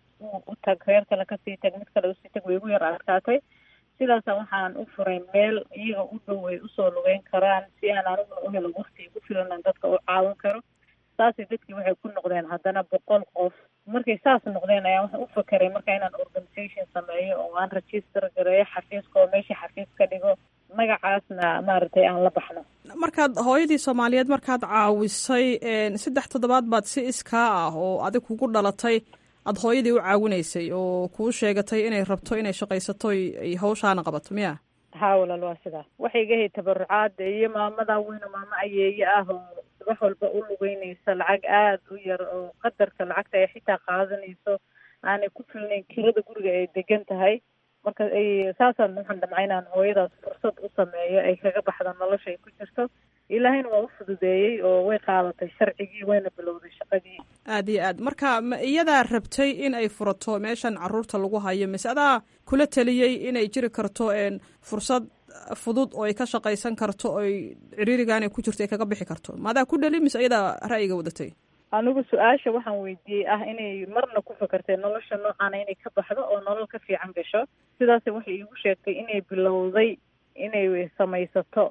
R: u tag reer kale kasii tag mid kale usii tag way igu yar adkaatay sidaasa waxaan u furay meel iyaga u dhow ay usoo lugeyn karaan si aan aniguna u helo wakti igu filan aan dadka u caawin karo saasay dadkii waxay ku noqdeen haddana boqol qof markay saas noqdeen ayaan waxaan u fakeray marka inaan organisation sameeyo oo aan register gareeyo xafiiska oo meesha xafiis ka dhigo magacaasna maaragtay aan la baxno
A: markaad hooyadii soomaaliyeed markaad caawisay saddex toddobaad baad si iskaa ah oo adig kugu dhalatay aada hooyadii u caawinaysay oo kuu sheegatay inay rabto inay shaqaysato ay hawshaana qabato miya
R: haa walaal waa sidaa waxay iga hay tabarucaada iyo maamadaa weyno maamo ayeeye ah oo subax walba u lugeynaysa lacag aada u yar oo qadarka lacagta ay xitaa qaadanayso aanay ku filnayn kirada guriga ay degan tahay marka ay saasaan waxaan damcay inaan hooyadaas fursad u sameeyo ay kaga baxda nolosha ay ku jirto ilaahayna waa u fududeeyey oo way qaadatay sharcigii wayna bilowday shaqadii
A: aada iyo aad marka ma iyadaa rabtay in ay furato meeshan caruurta lagu hayo mise adaa kula taliyey inay jiri karto fursad fudud oo ay ka shaqaysan karto oy ciriirigaanay ku jirto ay kaga bixi karto maadaa ku dhali mise iyadaa ra'yiga wadatay
R: anigu su-aasha waxaan weydiiyey ah inay marna ku fakartay nolosha noocaana inay ka baxdo oo nolol ka fiican gasho sidaas waxay iigu sheegtay inay bilowday inay samaysato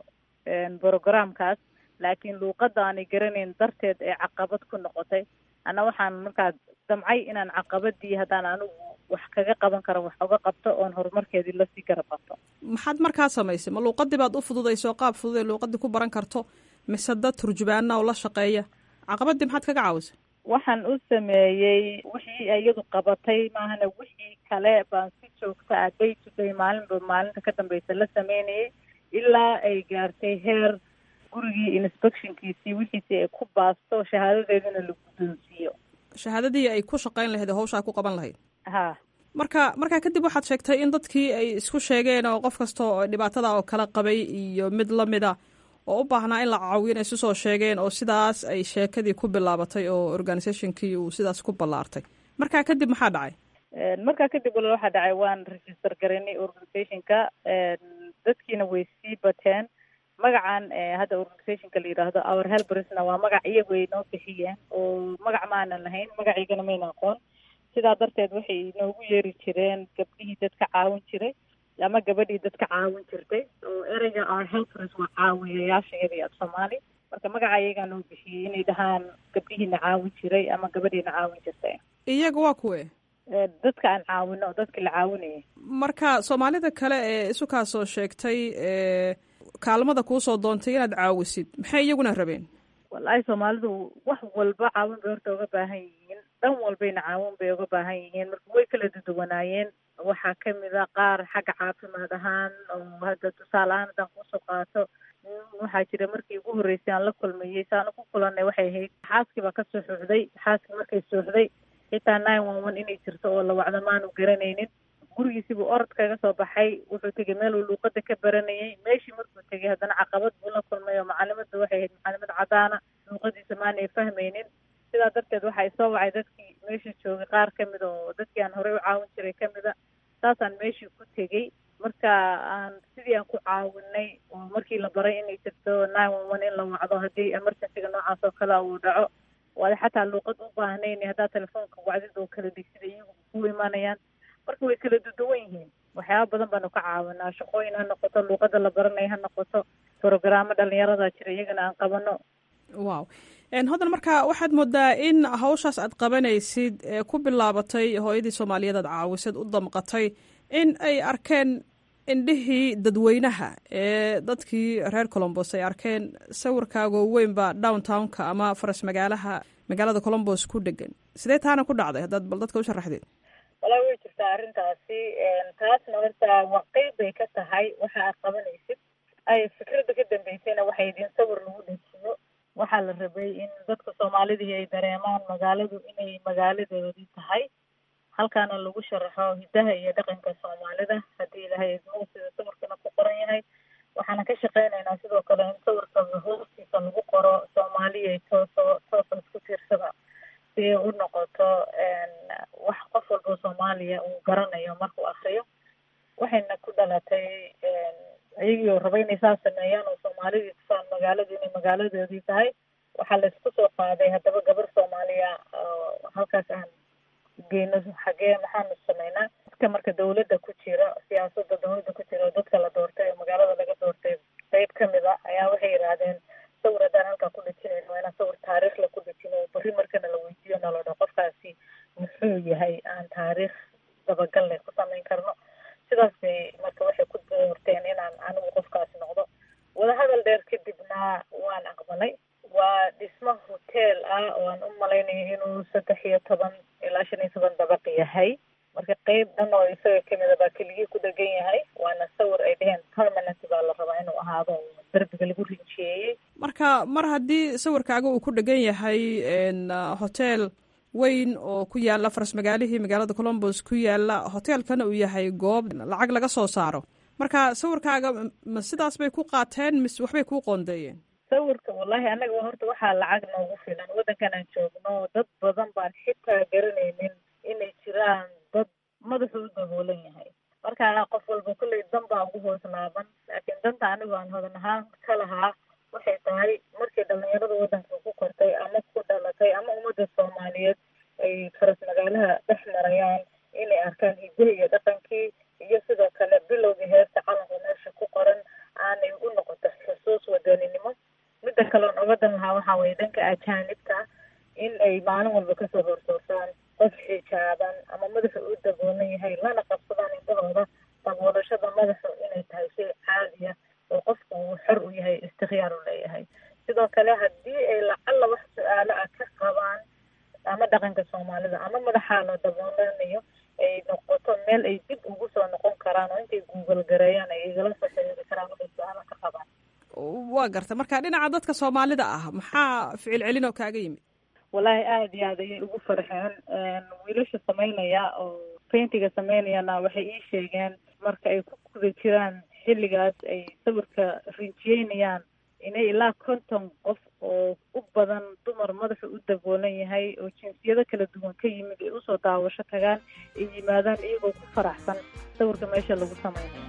R: brogramkaas laakiin luuqadda aanay garanayn darteed ee caqabad ku noqotay ana waxaan markaa damcay inaan caqabadii haddaan anigu wax kaga qaban karo wax uga qabto oon horumarkeedii lasii garab qabto
A: maxaad markaa samaysay ma luuqadii baad u fududayso qaab fudud ee luuqadii ku baran karto mise dad turjubaana oo la shaqeeya caqabadii maxaad kaga caawisay
R: waxaan u sameeyey wixii iyadu qabatay maahana wixii kale baan si joogta ah day to day maalinba maalinta ka dambeysa la sameynayay ilaa ay gaartay heer gurigii inspectionkiisii wixiisii ay ku baasto shahaadadeedina la guddoonsiiyo
A: shahaadadii ay ku shaqayn lahayd oo hawshaa ku qaban lahayd
R: ha
A: marka markaa kadib waxaad sheegtay in dadkii ay isku sheegeen oo qof kasta oo dhibaatada oo kala qabay iyo mid lamida oo u baahnaa in la caawiyo inay isu soo sheegeen oo sidaas ay sheekadii ku bilaabatay oo organisationkii uu sidaas ku ballaartay markaa kadib maxaa dhacay
R: markaa kadib walaal waxaa dhacay waan register garaynay organizationka dadkiina way sii bateen magacan hadda organizationka la yidhaahdo our helbersna waa magac iyagu ay noo bixiyeen oo magac maanan lahayn magaciigana mayna aqoon sidaa darteed waxay noogu yeeri jireen gabdhihii dadka caawin jiray ama gabadhii dadka caawin jirtay oo ereyga our helpers waa caawiyayaashayadii af soomaali marka magaca iyagaa noo bixiyey inay dhahaan gabdhihiina caawin jiray ama gabadhiina caawin jirtay
A: iyaga waa kuwe
R: dadka aan caawino dadka la caawinayay
A: marka soomaalida kale ee isukaa soo sheegtay kaalmada kuusoo doontay inaad caawisid maxay iyaguna rabeen
R: wallaahi soomaalidu wax walba caawin bay horta uga baahan yihiin dhan walbayna caawin bay uga baahan yihiin marka way kala duduwanaayeen waxaa kamid a qaar xagga caafimaad ahaan oo hadda tusaale ahaan haddaan kusoo qaato waxaa jira markii ugu horreysay aan la kulmayey saanu ku kulanay waxay ahayd xaaskii baa kasoo xuuxday xaaskii markay suuxday xitaa nine one one inay jirto oo la wacdo maanu garanaynin gurigiisibuu orod kaga soo baxay wuxuu tegay meel uu luuqada ka baranayay meeshii markuu tegay haddana caqabad buu la kulmay oo macalimada waxay ahayd macalimad cadaana luuqadiisa maanay fahmaynin sidaa darteed waxaa soo wacay dadkii meesha joogay qaar kamid oo dadkii aan horey u caawin jiray kamid a saasaan meeshii ku tegey marka aan sidii aan ku caawinay oo markii la baray inay jirto nine one one in la wacdo haddii emergencyga noocaas oo kale uu dhaco waada xataa luuqad u baahnayn haddaa telefoonka wacdid oo kala dhigsida iyagu ku imaanayaan marka way kala duduwan yihiin waxyaaba badan baanu ka caawinaa shaqooyin ha noqoto luuqada la baranaya ha noqoto programo dhalinyarada jira iyagana aan qabano
A: wow hodan marka waxaad moodaa in hawshaas aad qabanaysid ee ku bilaabatay hooyadii soomaaliyeed aad caawisad u damqatay in ay arkeen indhihii dadweynaha ee dadkii reer colombos ay arkeen sawirkaagoo weynba downtownka ama faras magaalaha magaalada colombos ku dhegan sidee taana ku dhacday haddaad bal dadka u sharaxdeed
R: walaa way jirtaa arrintaasi taasna horta waa qeyb bay ka tahay waxa aad qabanaysid ay fikradda ka dambeysayna waxay idin sawir lagu dhejiyo waxaa la rabay in dadka soomaalidii ay dareemaan magaaladu inay magaaladoodii tahay halkaana lagu sharaxo hiddaha iyo dhaqanka soomaalida haddii ilahay idmo sida sawirkana ku qoran yahay waxaana ka shaqeynaynaa sidoo kale in sawirka hoostiisa lagu qoro soomaaliya tooso toosa isku tiirsada si ay u noqoto wax qof walba soomaaliya uu garanayo markuu akriyo waxayna ku dhalatay iyagii oo raba inay saas sameeyaan oo soomaalidii tusaan magaaladu inay magaaladoodii tahay waxaa laisku soo qaaday haddaba gabar soomaaliya halkaas aan geyno xagee maxaanu sameynaa dadka marka dawladda ku jira siyaasada dawladda ku jira oo dadka la doortay oo magaalada laga doortay qeyb kamid a ayaa waxay yidhaahdeen sawir haddaan halkaa ku dhejinayno waa inaan sawir taariikhla ku dhejino berri markana la weydiiyo nalodho qofkaasi muxuu yahay aan taariikh dabagalnay ku samayn karno sidaas bay marka waxay ku doorteen inaan anigu qofkaas noqdo wadahadal dheer kadibna waan aqbalay waa dhismo hotel ah oo aan u malaynayo inuu saddex iyo toban ilaa shan iyo toban dabaq yahay marka qeyb dhan oo isaga kamid a baa keligii ku dhegan yahay waana sawir ay dheheen permanent baa la rabaa inuu ahaado derbiga lagu rinjiyeeyey
A: marka mar haddii sawirkaaga uu ku dhegan yahay hotel weyn oo ku yaala faras magaalihii magaalada colombos ku yaala hoteelkana uu yahay goob lacag laga soo saaro marka sawirkaaga ma sidaas bay ku qaateen mise waxbay kuu qoondeeyeen
R: sawirka wallahi anaga horta waxaa lacag noogu filan waddankan aan joogno dad badan baan xitaa garanaynin inay jiraan dad madaxu u daboolan yahay marka qof walba kolley dan baa ugu hoos laaban laakiin danta anigu aan hodan ahaan ka lahaa waxay tahay markay dhalinyarada waddanka ku kortay ama ku dhalatay ama ummadda soomaaliyeed ay faras magaalaha dhex marayaan inay arkaan hidaha iyo dhaqankii iyo sidoo kale bilowgii heerta calanka meesha ku qoran aanay u noqoto xusuus wadaninimo midda kaleon oga dan lahaa waxaa weye dhanka ajaanibta in ay maalin walba kasoo horsoosaan qof xijaaban ama madaxa u daboolan yahay lana qabsadaan indhahooda daboolashada madaxu inay tahay shay caadiya oo qofku uu xor u yahay istikhyaar u leeyahay sidoo kale haddii ay lacalla wax su-aalo ah ka qabaan ama dhaqanka soomaalida ama madaxaa la daboolanayo ay noqoto meel ay dib ugu soo noqon karaan oo intay google gareeyaan ay igala soo xiriiri karaan waxay su-aalo ka qabaan
A: waa garta marka dhinaca dadka soomaalida ah maxaa ficil celin oo kaaga yimid
R: wallaahi aada iyo aad ayay ugu farxeen wiilasha sameynaya oo paintiga sameynayana waxay ii sheegeen marka ay ku guda jiraan xilligaas ay sawirka rinjiyeynayaan inay ilaa konton qof oo u badan dumar madaxa u daboolan yahay oo jinsiyado kala duwan ka yimid ay usoo daawasho tagaan ay yimaadaan iyagoo ku faraxsan sawirka meesha lagu sameynayo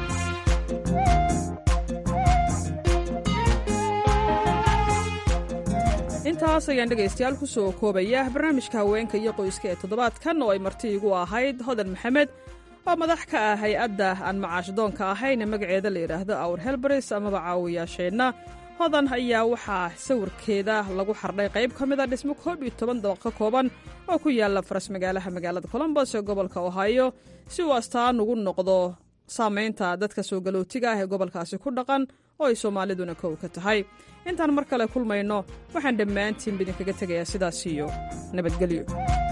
A: intaas ayaan dhegaystayaal ku soo koobaya barnaamijka haweenka iyo qoyska ee toddobaadkan oo ay marti igu ahayd hodan maxamed oo madax ka ah hay-adda aan macaash-doonka ahayn ee magaceeda la yidhaahdo awr helbaris amaba caawiyaasheenna hodan ayaa waxaa sawirkeeda lagu xardhay qayb ka mid a dhismo koob iyo toban dabaq ka kooban oo ku yaala faras magaalaha magaalada colombos ee gobolka ohio si uu astaan ugu noqdo saamaynta dadka soo galootiga ah ee gobolkaasi ku dhaqan oo ay soomaaliduna kow ka tahay intaan mar kale kulmayno waxaan dhammaantiinba idinkaga tegayaa sidaas iyo nabadgelyo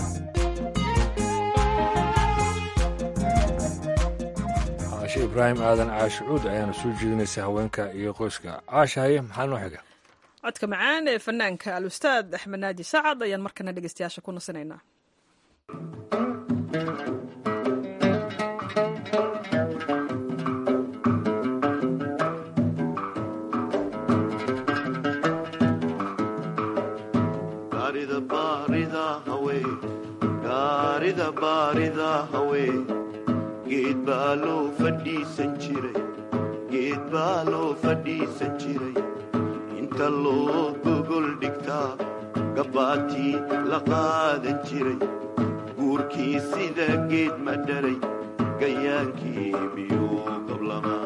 B: caashe ibraahim aadan caashi cuud ayaana soo jeedinaysa haweenka iyo qoyska caasha haye maxaa noo xiga
A: codka macaan ee fanaanka al-ustaad axmed naaji sacad ayaan markana dhegaystayaasha ku nasinaynaa
S: gaarida baarida hawe gaarida baarida hawe geed baa loo fadhiisan jiray geed baa loo fadhiisan jiray inta loo gogol dhigtaa gabbaatii la qaadan jiray guurkii sida geed ma dharay gayaankii miyuu gablamaa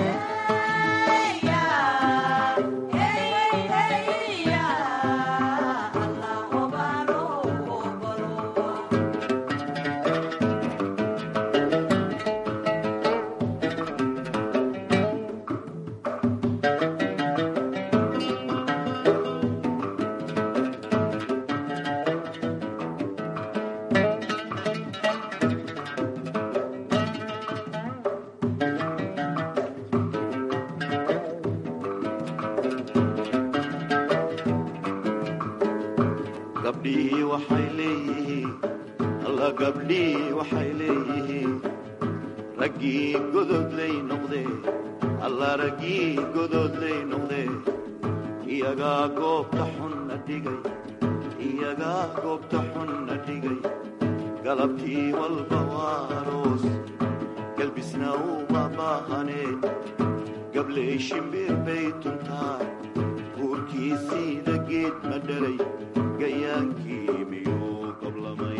S: gabdhihii waxay leeyihiin alla gabdhihii waxay leeyihiin raggii gododlay noqdee alla raggii gododlay noqdee iyagaa goobta xunna dhigay iyagaa goobta xunna dhigay galabtii walba waa aroos galbisna uma baahaneen gabley shimbir bay tuntaa guurkii siida geed ma dhalay gayaankii miyuu qablamay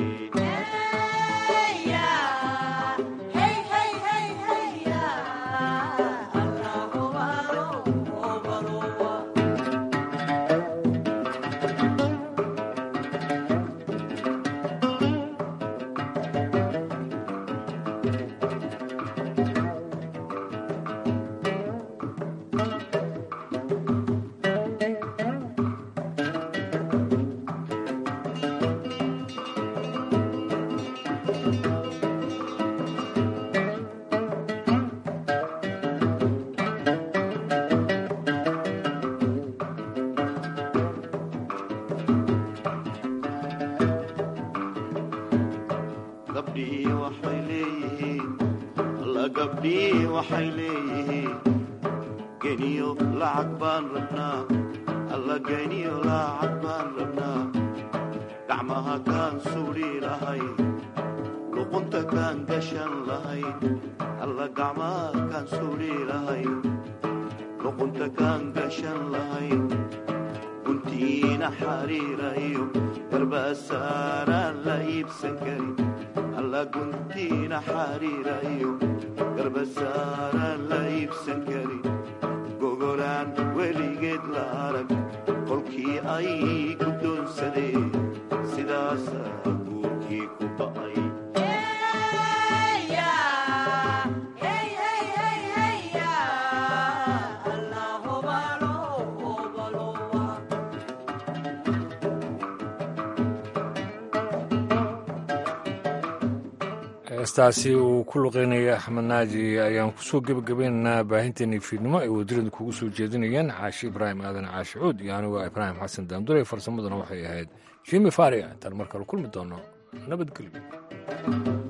S: gabdhihii waxay leeyihiin alla gabdhihii waxay leeyihiin geniyo lacag baan rabnaa alla geniyo lacag baan rabnaa gacmaha kaan suudhi lahayn luqunta kaan gashan lahayn alla gacmaha kaan suudhi lahayn luqunta kaan gashan lahayn guntiina xariira iyo garbasaaraan la iibsan karin alla guntiina xariira iyo garbasaaraan la iibsan karin gogolaan weligeed la arag qolkii ay guddoonsadeen sidaasaa guurkii ku ba'ay
B: heestaasi uu ku luqeynaya axmed naaji ayaan kusoo gebagabaynaynaa baahinteennii fiidnimo ay wadiirada kugu soo jeedinayeen caashi ibraahim aadan caashi cuud iyo anigu ibraahim xasan daandure farsamaduna waxay ahayd jimi faria intaan mar kale kulmi doono nabadgelyo